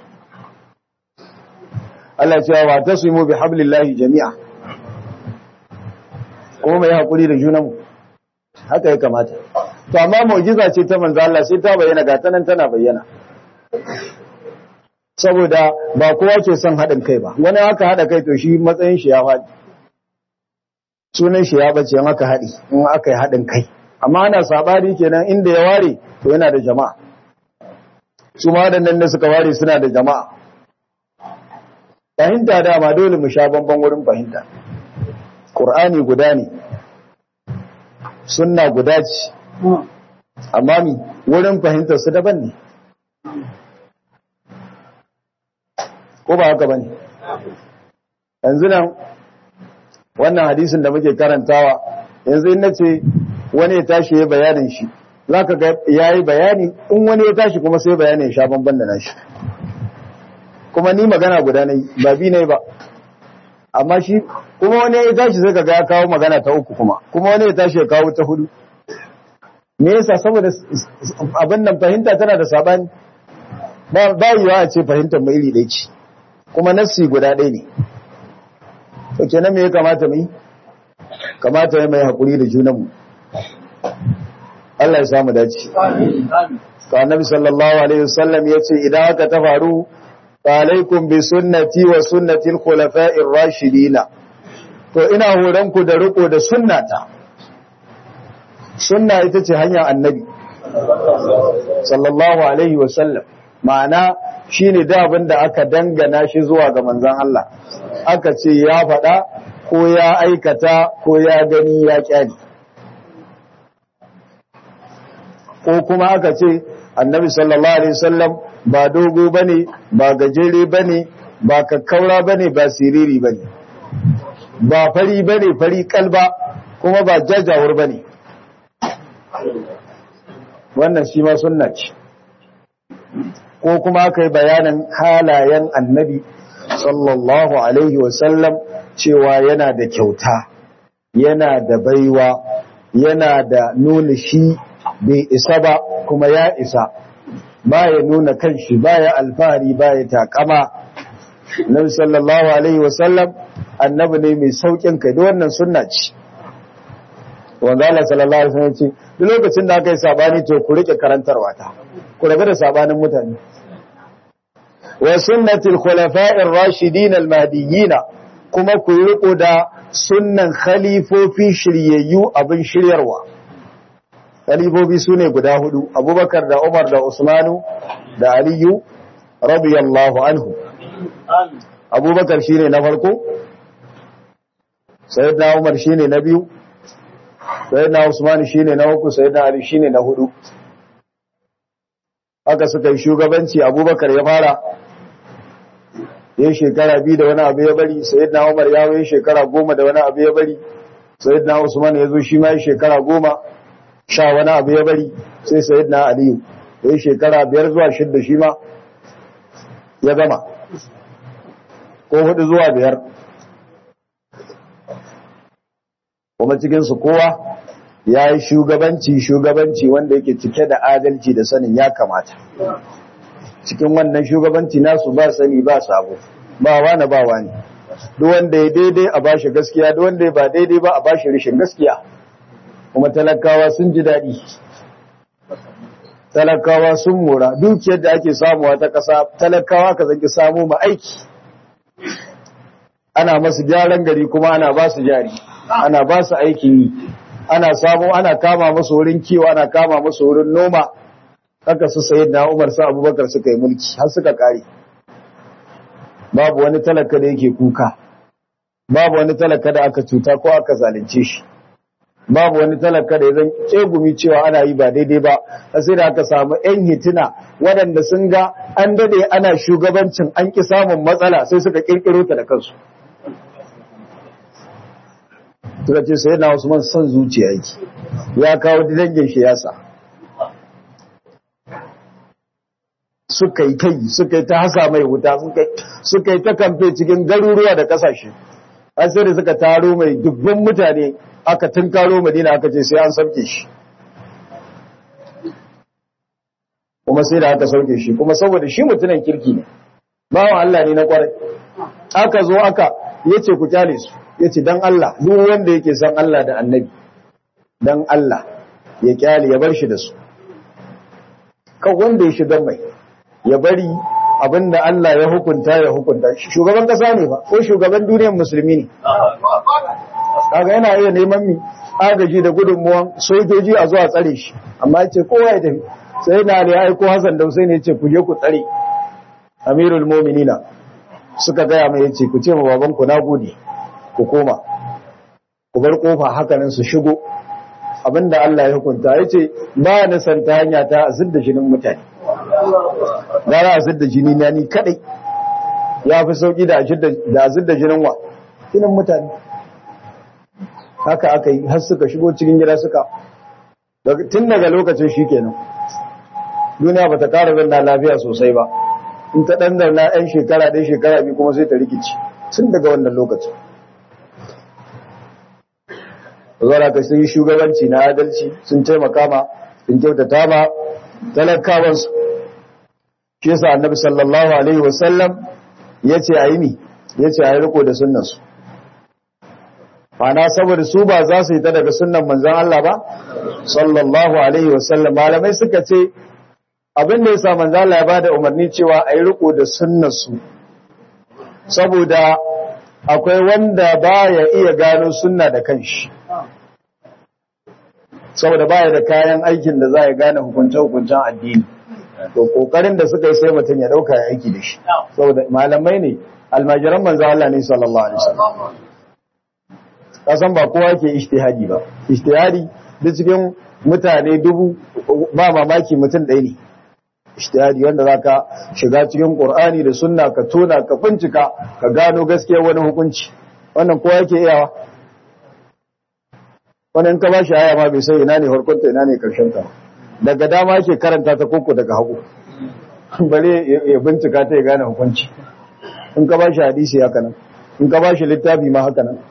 Allah ya ce wa tasimu bi hablillahi jami'a kuma mai hakuri da junanmu haka ya kamata to amma mu'jiza ce ta manzo Allah sai ta bayyana ga tanan tana bayyana saboda ba kowa ke son haɗin kai ba wani haka haɗa kai to shi matsayin shi ya faɗi sunan shi ya bace in aka haɗi in aka yi haɗin kai amma ana sabari kenan inda ya ware to yana da jama'a su ma waɗannan da suka ware suna da jama'a fahimta dama dole mu sha bamban wurin fahimta ƙur'ani guda ne sunna guda ce amma mi wurin fahimtar su daban ne ko ba haka bane yanzu nan wannan hadisin da muke karantawa yanzu in nace wani ya tashi ya bayanin shi zaka ga yayi bayani in wani ya tashi kuma sai bayanin ya sha bamban da nashi kuma ni magana guda nayi ba bi nayi ba amma shi kuma wani ya tashi sai kaga ya kawo magana ta uku kuma kuma wani ya tashi ya kawo ta hudu me yasa saboda abin nan fahimta tana da sabani ba ba yiwa a ce fahimtar mu iri ɗaya ce kuma nassi guda ɗaya ne to kenan me ya kamata mu yi kamata ya mai hakuri da junanmu Allah ya samu dace amin amin to annabi sallallahu alaihi wasallam yace idan haka ta faru alaikum bi sunnati wa sunnati al-khulafa'ir rashidin to ina horon ku da riko da sunnata sunna ita ce hanyar annabi sallallahu alaihi wasallam ma'ana shine da abin da aka dangana shi zuwa ga manzon Allah aka ce ya faɗa ko ya aikata ko ya gani ya kyani ko kuma aka ce annabi sallallahu alaihi wasallam ba dogo bane ba gajere bane ba kakkaura bane ba siriri bane ba fari bane fari kalba kuma ba jajawur bane wannan shi ma sunna ce ko kuma aka yi bayanin halayen annabi sallallahu alaihi wasallam cewa yana da kyauta yana da baiwa yana da nuna shi bai isa ba kuma ya isa ba ya nuna kanshi ba ya alfahari ba ya takama nabi sallallahu alaihi wasallam annabi ne mai saukin kai da wannan sunna ce wanda Allah sallallahu alaihi wasallam ce duk lokacin da aka yi sabani to ku rike karantarwa ta ku rabu da sabanin mutane wa sunnatul khulafa'ir rashidin al-mahdiyyin kuma ku riko da sunnan khalifofi shiryayyu abin shiryarwa khalifofi sune guda hudu abubakar da umar da usmanu da aliyu radiyallahu anhu amin abubakar shine na farko sayyidina umar shine na biyu sayyidina usman shine na uku sayyidina ali shine na hudu haka suka yi shugabanci abubakar ya fara ya shekara biyu da wani abu ya bari sayyidina umar ya yi shekara goma da wani abu ya bari sayyidina usman ya zo shi ma ya shekara goma sha wani abu ya bari sai sayyidina aliyu ya yi shekara biyar zuwa shidda shi ma ya gama ko hudu zuwa biyar kuma cikinsu kowa ya yi shugabanci shugabanci wanda yake cike da adalci da sanin ya kamata cikin wannan shugabanci nasu ba sani ba sabo ba wani ba wani duk wanda ya daidai a bashi gaskiya duk wanda ya ba daidai ba a bashi rishin gaskiya kuma talakawa sun ji daɗi talakawa sun mora dukiyar da ake samuwa ta ƙasa talakawa ka zanki samu ma aiki ana masu gyaran gari kuma ana ba su jari ana ba su aikin yi ana samu ana kama masu wurin kiwo ana kama masu wurin noma haka su sayi na umar sa abubakar suka yi mulki har suka kare babu wani talaka da yake kuka babu wani talaka da aka cuta ko aka zalunce shi babu wani talaka da ya zan kegumi cewa ana yi ba daidai ba sai da aka samu yan hitina waɗanda sun ga an dade ana shugabancin an ki samun matsala sai suka kirkiro ta da kansu suka ce sai na Usman son zuciya yake ya kawo dangin shi yasa suka yi kai suka yi ta hasa mai wuta suka yi ta kamfe cikin garuruwa da kasashe an sai da suka taro mai dubban mutane aka tunkaro madina aka ce sai an sauke shi kuma sai da aka sauke shi kuma saboda shi mutunan kirki ne bawan Allah ne na kwarai aka zo aka yace ku kyale su yace dan Allah duk wanda yake san Allah da annabi dan Allah ya kyale ya bar shi da su kan wanda ya shiga mai ya bari abinda Allah ya hukunta ya hukunta shugaban kasa ne ba ko shugaban duniyar musulmi ne kaga yana iya neman mi agaji da gudunmuwan sojoji a zuwa tsare shi amma yace kowa ya tafi sai na ne aiko Hassan da Hussein yace ku je ku tsare Amirul Mu'minina suka gaya mai yace ku ce ma baban ku nagode ku koma ku bar kofa hakanan su shigo abinda Allah ya hukunta yace ba na san ta hanya ta azidda jinin mutane gara azidda jini na ni kadai ya fi sauki da azidda jinin wa jinin mutane haka aka yi har suka shigo cikin gida suka tun daga lokacin shi kenan duniya ba ta kara zanna lafiya sosai ba in ta ɗan zauna 'yan shekara ɗaya shekara biyu kuma sai ta rikici tun daga wannan lokacin zuwa ka sun yi shugabanci na adalci sun taimaka ma sun kyautata ma talakawansu shi yasa annabi sallallahu alaihi wasallam ya ce a yi mi ya ce a yi riko da sunnansu Mana saboda su ba za su yi ta daga sunnan manzan Allah ba sallallahu alaihi wasallam malamai suka ce abin da ya sa manzan Allah ya bada umarni cewa a yi riko da sunnansu saboda akwai wanda ba ya iya gano sunna da kanshi saboda baya da kayan aikin da za ya gane hukunce-hukuncen addini to kokarin da suka yi sai mutum ya dauka ya aiki da shi saboda malamai ne almajiran manzo Allah ne sallallahu alaihi wasallam kasan ba kowa ke ijtihadi ba ijtihadi duk cikin mutane dubu ba mamaki mutum ɗaya ne ijtihadi wanda zaka shiga cikin Qur'ani da sunna ka tona ka bincika ka gano gaskiyar wani hukunci wannan kowa yake iyawa wannan ka bashi aya ma bai sai ina ne harkunta ina ne karshen ta daga dama yake karanta ta koko daga hagu bare ya bincika ta ya gane hukunci in ka bashi hadisi haka nan in ka bashi littafi ma haka nan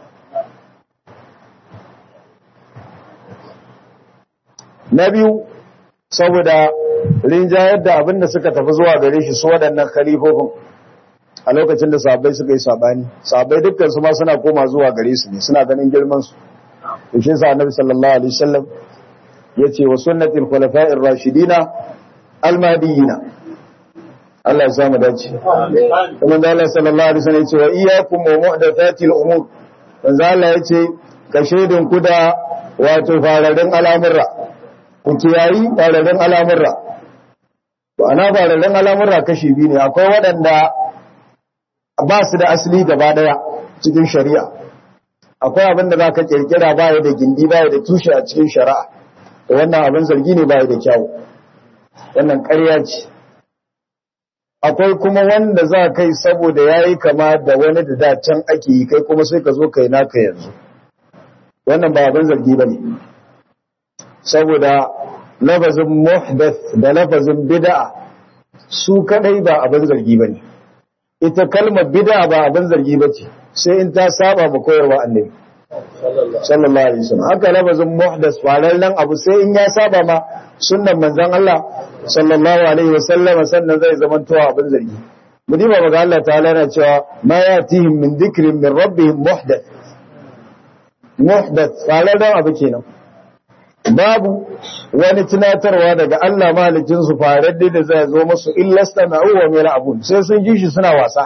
na biyu saboda rinjayar da abin da suka tafi zuwa gare shi su waɗannan khalifofin a lokacin da sahabbai suka yi sabani sahabbai dukkan su ma suna koma zuwa gare su ne suna ganin girman su shi sa annabi sallallahu alaihi wasallam yace wa sunnatil khulafa'ir rashidina almadiyina Allah ya samu dace kuma da Allah sallallahu alaihi wasallam yace wa iyyakum wa muhdathatil umur manzo Allah yace ka shedin ku da wato fararen al'amurra ku kiyayi fararen al'amurra to ana fararen al'amurra kashi biyu ne akwai waɗanda ba su da asali gaba daya cikin shari'a akwai abin da za ka kirkira baya da gindi baya da tushe a cikin shari'a da wannan abin zargi ne baya da kyawu wannan ƙarya ce akwai kuma wanda za kai saboda ya yi kama da wani da dacen ake yi kai kuma sai ka zo kai naka yanzu wannan ba abin zargi ba ne saboda lafazin muhdath da lafazin bid'a su kadai ba abin zargi ba ne ita kalmar bid'a ba abin zargi ba ce sai in ta saba ma koyarwa annabi sallallahu alaihi wasallam haka lafazin muhdas farallan abu sai in ya saba ma sunnan manzon Allah sallallahu alaihi wasallam sannan zai zama to abin zargi mudiba maga Allah ta'ala yana cewa ma yatihim min dhikrin min rabbihim muhdath muhdath farallan abu kenan babu wani tunatarwa daga Allah mahalicin su faradde da zai zo musu illa stama'u wa mila abun sai sun ji shi suna wasa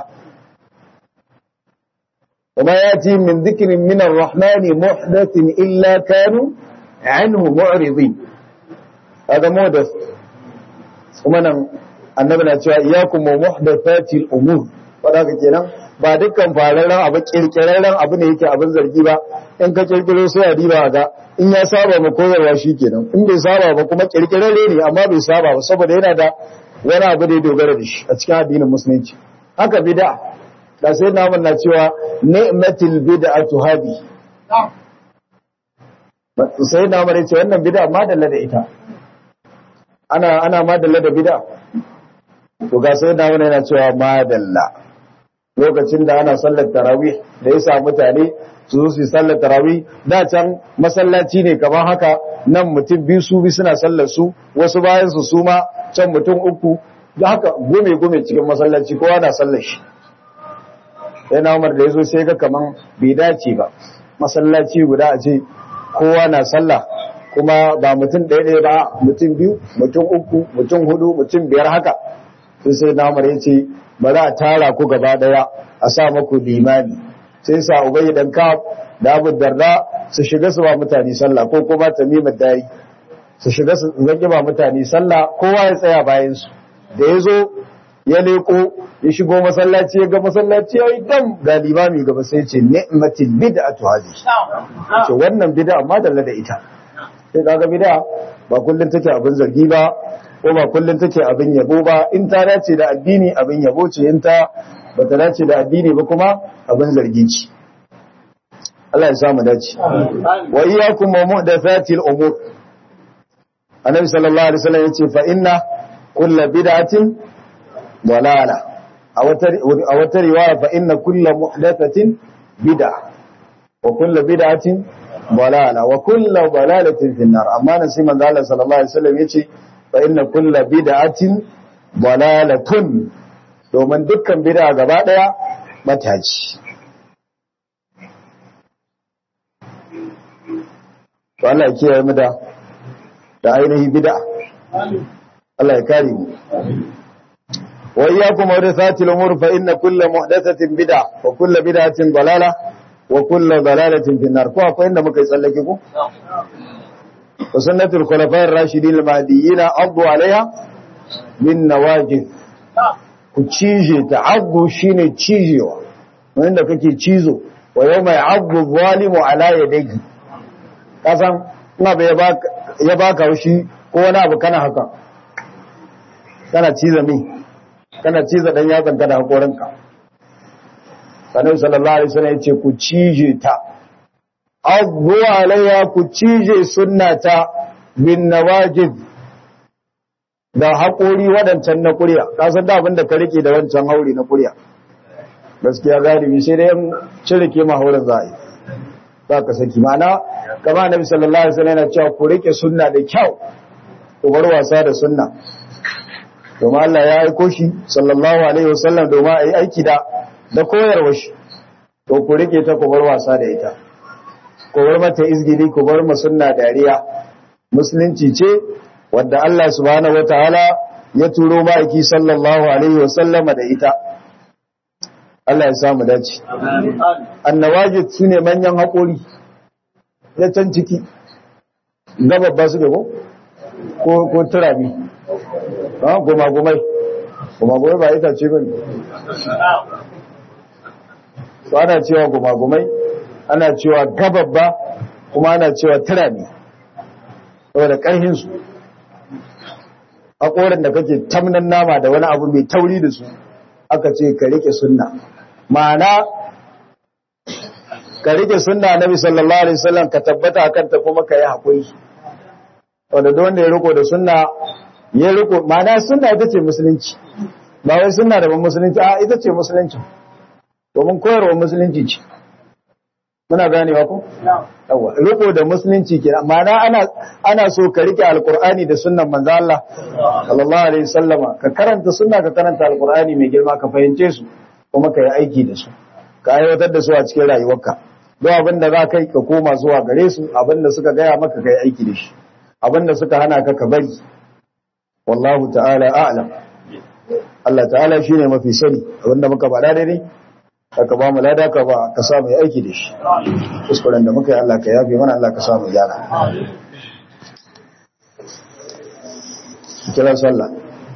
وما يأتي من ذكر من الرحمن محدث إلا كانوا عنه معرضين هذا محدث ومن annabi na cewa iyakum wa muhdathatil umur wanda kake nan ba dukkan fararen abu kirkirarren abu ne yake abin zargi ba in ka kirkiro sai a diba ga in ya saba ma koyarwa shikenan in bai saba ba kuma kirkirarre ne amma bai saba ba saboda yana da wani abu da ya dogara da shi a cikin addinin musulunci haka bid'a da sai namun na cewa ni'matil bid'atu hadi sai na mare ce wannan bid'a madalla da ita ana ana madalla da bid'a to ga sai na yana cewa madalla lokacin da ana sallar tarawih da yasa mutane su zo su yi sallar tarawih da can masallaci ne kamar haka nan mutum biyu su bi suna sallar su wasu bayan su suma can mutum uku da haka gome gome cikin masallaci kowa na sallar shi sai na umar da ya zo sai ga kaman bai dace ba masallaci guda a ce kowa na sallah kuma ba mutum ɗaya ɗaya ba mutum biyu mutum uku mutum hudu mutum biyar haka sai sai na umar ya ce ba za a tara ku gaba ɗaya a sa maku limani sai sa ubayi dan ka da abu darda su shiga su ba mutane sallah ko kuma tamimar dari su shiga su zaki ba mutane sallah kowa ya tsaya bayan su da ya zo ya leko ya shigo masallaci ya ga masallaci ya yi dam ga limami gaba sai ce ni'matil bid'atu hadi ce wannan bid'a amma dalla da ita sai kaga bid'a ba kullun take abin zargi ba ko ba kullun take abin yabo ba in ta dace da addini abin yabo ce in ta bata dace da addini ba kuma abin zargi ce Allah ya samu dace wa iyyakum wa muhdathatil umur annabi sallallahu alaihi wasallam yace fa inna kullu bid'atin dalala a wata a wata riwaya fa inna kullu muhdathatin bid'a wa kullu bid'atin dalala wa kullu dalalatin fi nar amma nan sai manzo Allah sallallahu alaihi wasallam yace fa inna kullu bid'atin dalalatun domin dukkan bid'a gaba daya mataci to Allah ya kiyaye mu da da ainihin bid'a Allah ya kare mu wa iyyakum muhdathatil umur fa inna kulla muhdathatin bid'a wa kulla bid'atin dalala wa kulla dalalatin fi nar ko akwai inda muka yi tsallake ko wa sunnatul khulafa'ir rashidin al-mahdiyyin addu 'alayha min nawajid ku cije ta addu shine cijewa wanda kake cizo wa yawma ya'addu zalimu 'ala yadayhi kasan ina bai ya baka shi ko wani abu kana haka kana ciza mi kana ciza dan yatsan ka da hakorinka sanin sallallahu alaihi wasallam yace ku cije ta abu alayya ku cije sunnata bin nawajid da haƙori waɗancan na ƙuriya ka san da abinda ka rike da wancan hauri na ƙuriya gaskiya galibi sai dai cire ke ma haurin za a yi za ka saki mana kama nabi sallallahu alaihi wasallam yana cewa ku rike sunna da kyau ku bar wasa da sunna domin Allah ya aiko shi sallallahu alaihi wasallam domin a yi aiki da da koyarwa shi to ku rike ta ku bar wasa da ita ku bar mata izgiri ku bar ma sunna dariya musulunci ce wadda Allah subhanahu wataala ya turo ma'aiki sallallahu alaihi wasallama da ita Allah ya samu dace annawajid sune manyan haƙori ya can ciki gababba suke ko ko ko turami ha goma gomai goma gomai ba ita ce bane so ana cewa goma gomai ana cewa gababba kuma ana cewa turami saboda ƙarhin su haƙorin da kake tamnan nama da wani abu mai tauri da su aka ce ka rike sunna ma'ana ka rike sunna nabi sallallahu alaihi wasallam ka tabbata akan ta kuma ka yi hakuri wanda duk wanda ya riko da sunna ya riko ma'ana sunna ita ce musulunci ba wai sunna da ban musulunci a ita ce musulunci domin koyarwa musulunci ce muna ganewa ko yawa riko da musulunci kenan ma'ana ana ana so ka rike alqur'ani da sunnan manzo Allah sallallahu alaihi wasallama ka karanta sunna ka karanta alqur'ani mai girma ka fahimce su kuma ka yi aiki da su ka aiwatar da su a cikin rayuwarka don abin da za ka yi ka koma zuwa gare su abin da suka gaya maka ka yi aiki da shi abin da suka hana ka ka bari wallahu ta'ala a'lam Allah ta'ala shine mafi sani abin da muka faɗa daidai ka ba mu lada ka ba ka samu yi aiki da shi kuskuren da muka yi Allah ka yafe mana Allah ka samu gyara kira sallah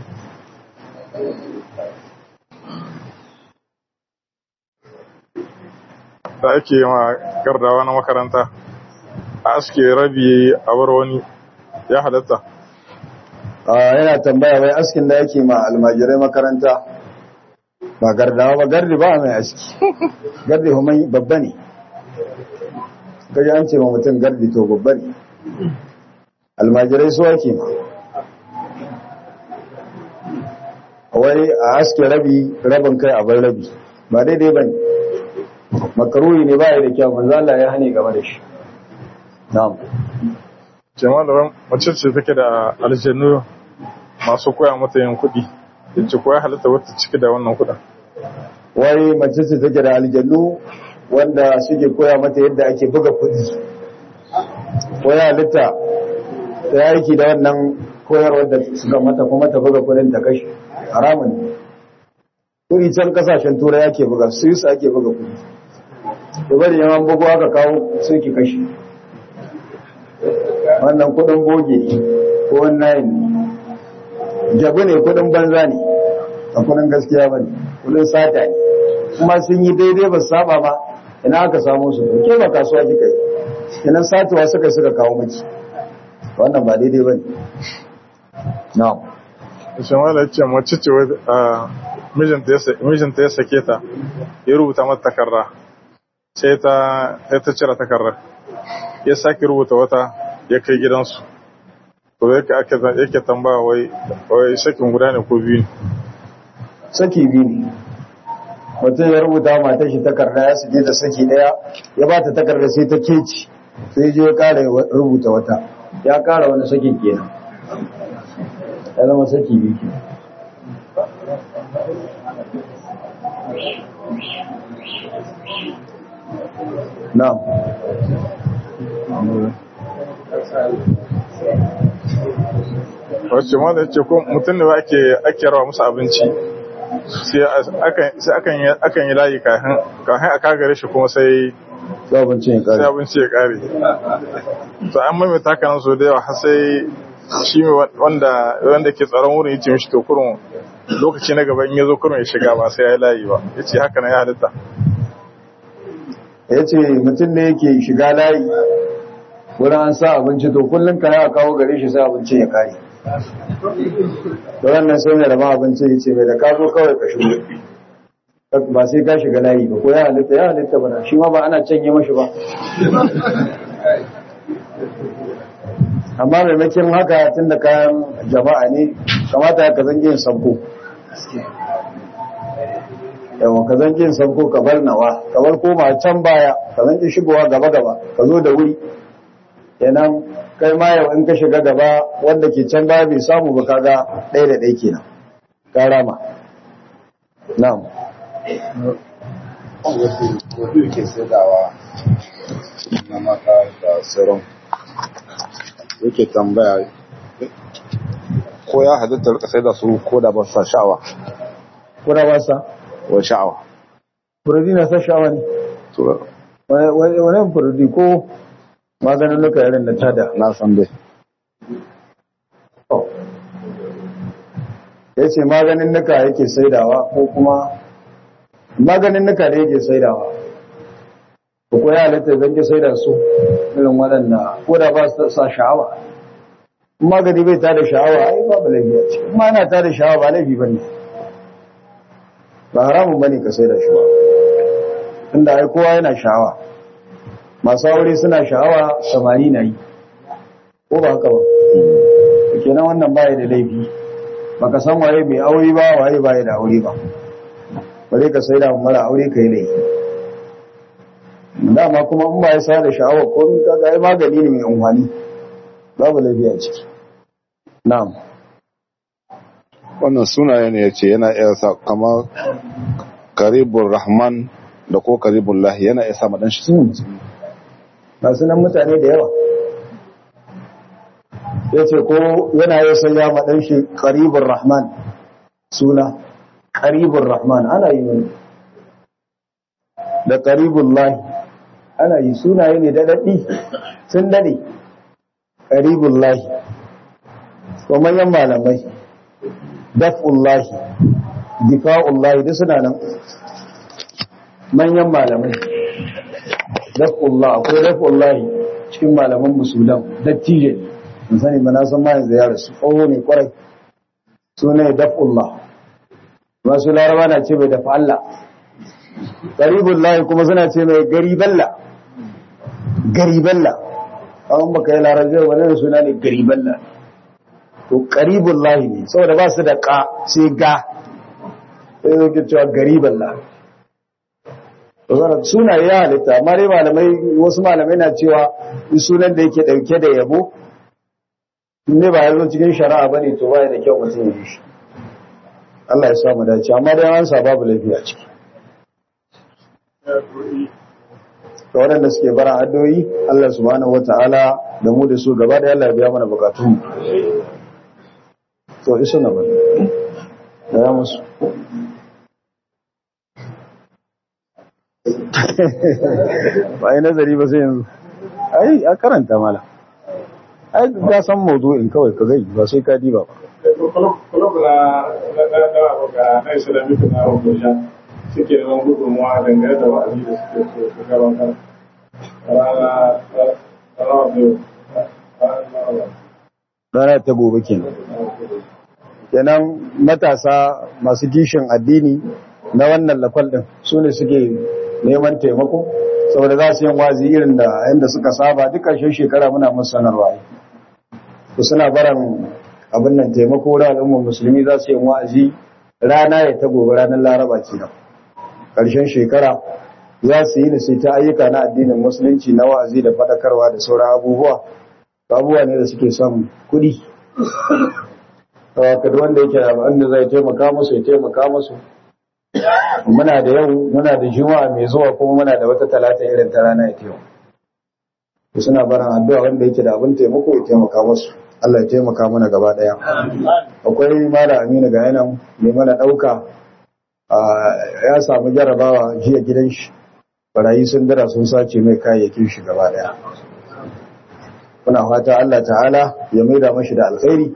da ake ma gardawa na makaranta a aske rabi a bar wani ya halatta yana tambaya wai askin da yake ma almajirai makaranta ba gardawa ba gardi ba mai aski gardi kuma babba ne gaji an ce ma mutum gardi to babba ne almajirai su ake ma wai a aske rabi rabin kai a bar rabi ba daidai ba ne makaruri ne ba ya da kyau manzo Allah ya hane game da shi na'am jama'a mace ce take da aljannu masu koya mata yin kuɗi yace ko ya halatta wata ciki da wannan kuɗin wai mace ce take da aljannu wanda suke koya mata yadda ake buga kuɗi ko ya halitta ta aiki da wannan koyarwar da suka mata kuma ta buga kuɗin ta kashi haramun ne kuɗi can kasashen turai ake buga su ake buga kuɗi da bari yawan bugu aka kawo sai ki kashi wannan kudin boge ko wannan ne jabu ne kudin banza ne a kudin gaskiya ba ne kudin sata ne kuma sun yi daidai ba saba ba ina aka samu su ke ba kasuwa kika yi ina satuwa suka suka kawo miki wannan ba daidai ba ne na'am shamala ya ce mace ce mijinta ya sake ta ya rubuta mata takarda sai ta ta cire takarda ya sake rubuta wata ya kai gidansu to yake ake yake tambaya wai wai sakin guda ne ko biyu saki biyu ne mutum ya rubuta matar shi takarda ya sake ta saki daya ya ba ta takarda sai ta keci sai je ya kara rubuta wata ya kara wani sakin kenan ya zama saki biyu kenan na'am wacce ma da ce ko mutum ne ake ake rawa musu abinci sai akan akan yi layi kafin kafin a kagare shi kuma sai sai abincin ya sai kare abinci ya kare to an maimaita haka nan so da yawa har sai shi mai wanda wanda ke tsaron wurin yace mishi to kurun lokaci na gaba in ya zo kurun ya shiga ba sai ya yi layi ba yace haka nan ya halitta ya ce mutum ne yake shiga layi wurin an sa abinci to kullum ka ya kawo gare shi sai abincin ya kare da wannan sai mai rama abinci ya ce mai da ka zo kawai ka shigo ba sai ka shiga layi ba ko ya halitta ya halitta ba shi ma ba ana canye mashi ba amma maimakon haka tun da kayan jama'a ne kamata ya ka zange yin sabko yawan ka zange yin sabko ka bar nawa ka bar koma can baya ka zange shigowa gaba gaba ka zo da wuri kenan kai ma yau in ka shiga gaba wanda ke can baya bai samu ba kaga ɗaya da ɗaya kenan ka rama na'am Wasu ke saidawa na mata da sauran yake tambaya ko ya halitta rika sai da su ko da ba su sa sha'awa kuna ba sa wa sha'awa furudi na sa sha'awa ne to wani wani furudi ko maganin nuka irin da tada na san dai ya ce maganin nuka yake saidawa ko kuma maganin nuka da yake saidawa ko ko ya halitta zan ke saida su irin waɗanda ko da ba su sa sha'awa in magani bai tada sha'awa ai babu laifi a ciki kuma ana tada sha'awa ba laifi ba ne ba haramun ba ne ka saida shi ba tunda ai kowa yana sha'awa masu aure suna sha'awa samari na yi ko ba haka ba kenan wannan baya da laifi baka san waye mai aure ba waye baya da aure ba bare ka sai da mara aure ka yi laifi dama kuma in ba ya sa da sha'awa ko min kaga ai magani ne mai amfani babu laifi a ciki na'am wannan sunaye ne ya ce yana iya sa kamar karibun rahman da ko karibun lahi yana iya sa maɗan shi ba su nan mutane da yawa ya ce ko yana yi sanya maɗan shi ƙaribin rahman suna ƙaribin rahman ana yi wani da ƙaribin lahi ana yi sunaye ne da daɗi sun daɗe ƙaribin lahi ko manyan malamai daf'ullahi difa'ullahi duk suna nan manyan malamai daf'ullah akwai daf'ullahi cikin malaman musulan dattijo ne mun sani ba na san ma yanzu ya rasu tsoho ne kwarai suna daf'ullah masu laraba na ce mai dafa Allah garibullahi kuma suna ce mai gariballa gariballa an baka yi larabar wani suna ne gariballa to qaribullahi ne saboda ba su da ka sai ga sai yake cewa gariballa suna ya halitta amma dai malamai wasu malamai na cewa sunan da yake dauke da yabo ne ba yazo cikin shari'a bane to baya da kyau mutum ya yi shi Allah ya sa mu dace amma dai an sa babu laifi a ciki to waɗanda suke bara addoyi Allah subhanahu wataala da mu da su gaba da Allah ya biya mana bukatun to isa na bari da ya musu ba yi nazari ba sai yanzu ai a karanta mala ai ga san mawdu'in kawai ka zai ba sai ka diba ba Kulub na ga na Islamic na Abuja suke neman gudunmuwa dangane da wa'azi da suke so su gabatar. Rana rana ta gobe kenan kenan matasa masu kishin addini na wannan lakwal din su ne suke neman taimako saboda za su yin wazi irin da yadda suka saba duk ƙarshen shekara muna musu sanarwa to suna baran abin nan taimako da al'ummar musulmi za su yi wa'azi rana ya ta gobe ranar laraba kenan ƙarshen shekara za su yi sai ta ayyuka na addinin musulunci na wa'azi da faɗakarwa da sauran abubuwa abubuwa ne da suke son kuɗi kada wanda yake da wanda zai taimaka musu ya taimaka musu muna da yau muna da juma'a mai zuwa kuma muna da wata talata irin ta rana ya taimaka to suna barin addu'a wanda yake da abin taimako ya taimaka musu Allah ya taimaka mana gaba daya akwai mala aminu ga yanan mai mana dauka ya samu jarabawa jiya gidan shi barayi sun dara sun sace mai kayayyakin shi gaba daya kuna fata Allah ta'ala ya maida mashi da alkhairi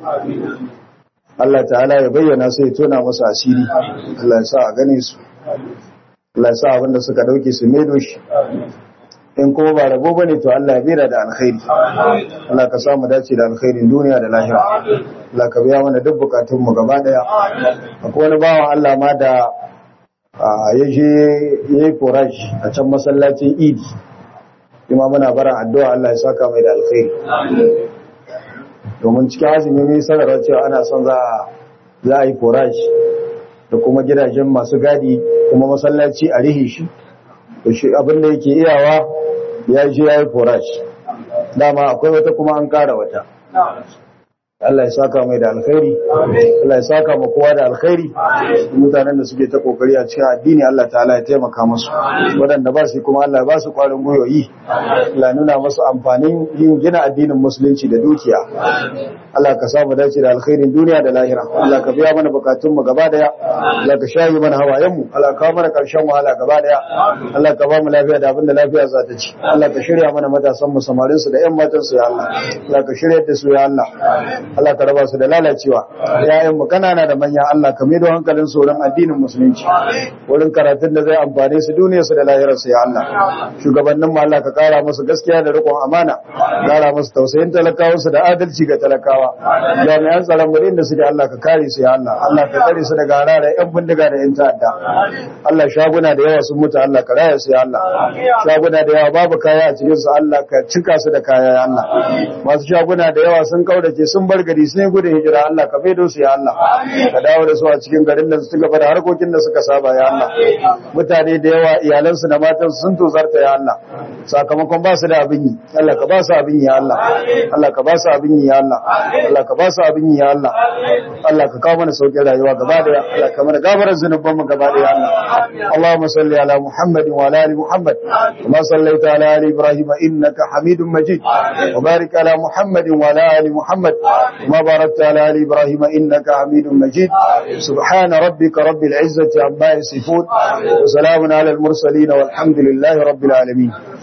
Allah ta'ala ya bayyana sai ya tona masa asiri Allah ya sa a gane su Allah ya sa abinda suka dauke su maido shi in kuma ba rabo bane to Allah ya bira da alkhairi Allah ka samu dace da alkhairin duniya da lahira Allah ka biya mana duk bukatun mu gaba daya akwai wani bawan Allah ma da ya je yayi forage a can masallacin Idi kuma muna bara addu'a Allah ya saka mai da alkhairi domin cikin azumi mai sanarwa cewa ana son za a yi forage da kuma gidajen masu gadi kuma masallaci a rihe shi abinda yake iyawa ya je ya yi forage dama akwai wata kuma an kara wata Allah ya saka mai da alkhairi Allah ya saka ma kowa da alkhairi mutanen da suke ta kokari a cikin addini Allah ta'ala ya taimaka musu waɗanda ba su kuma Allah ya ba su ƙwarin gwiwoyi Allah ya nuna musu amfanin yin gina addinin musulunci da dukiya Allah ka samu dace da alkhairin duniya da lahira Allah ka biya mana bukatun mu gaba daya Allah ka shayi mana hawayen mu Allah ka mana karshen wahala gaba daya Allah ka ba mu lafiya da abin da lafiya za ta ci Allah ka shirya mana matasan mu samarin su da ƴan matan su ya Allah Allah ka shirya da su ya Allah Allah ka raba su da lalacewa yayan mu kanana da manya Allah ka maido hankalin su wurin addinin musulunci wurin karatun da zai amfane su duniyar su da lahirar su ya Allah shugabannin mu Allah ka kara musu gaskiya da riƙon amana kara musu tausayin talakawa su da adalci ga talakawa jami'an tsaron mu da suke Allah ka kare su ya Allah Allah ka kare su daga harare yan bindiga da yan ta'adda Allah shaguna da yawa sun mutu Allah ka raya su ya Allah shaguna da yawa babu kaya a cikin su Allah ka cika su da kaya ya Allah masu shaguna da yawa sun kaudace sun bar gari sun yi gudun hijira Allah ka faido su ya Allah ka dawo da su a cikin garin da su gaba da harkokin da suka saba ya Allah mutane da yawa iyalansu da matansu sun tozarta ya Allah sakamakon ba su da abin yi Allah ka ba su abin yi ya Allah Allah ka ba su abin yi ya Allah Allah ka ba su abin yi ya Allah Allah ka kawo mana sauƙin rayuwa gaba daya Allah ka mana gafarar zunuban mu gaba daya Allah Allahumma salli ala Muhammad wa ala ali Muhammad kama sallaita ala ali Ibrahim innaka Hamidum Majid wa barik ala Muhammad wa ala ali Muhammad kama barakta ala ali Ibrahim innaka Hamidum Majid subhana rabbika rabbil izzati amma yasifun wa salamun ala al mursalin walhamdulillahi rabbil alamin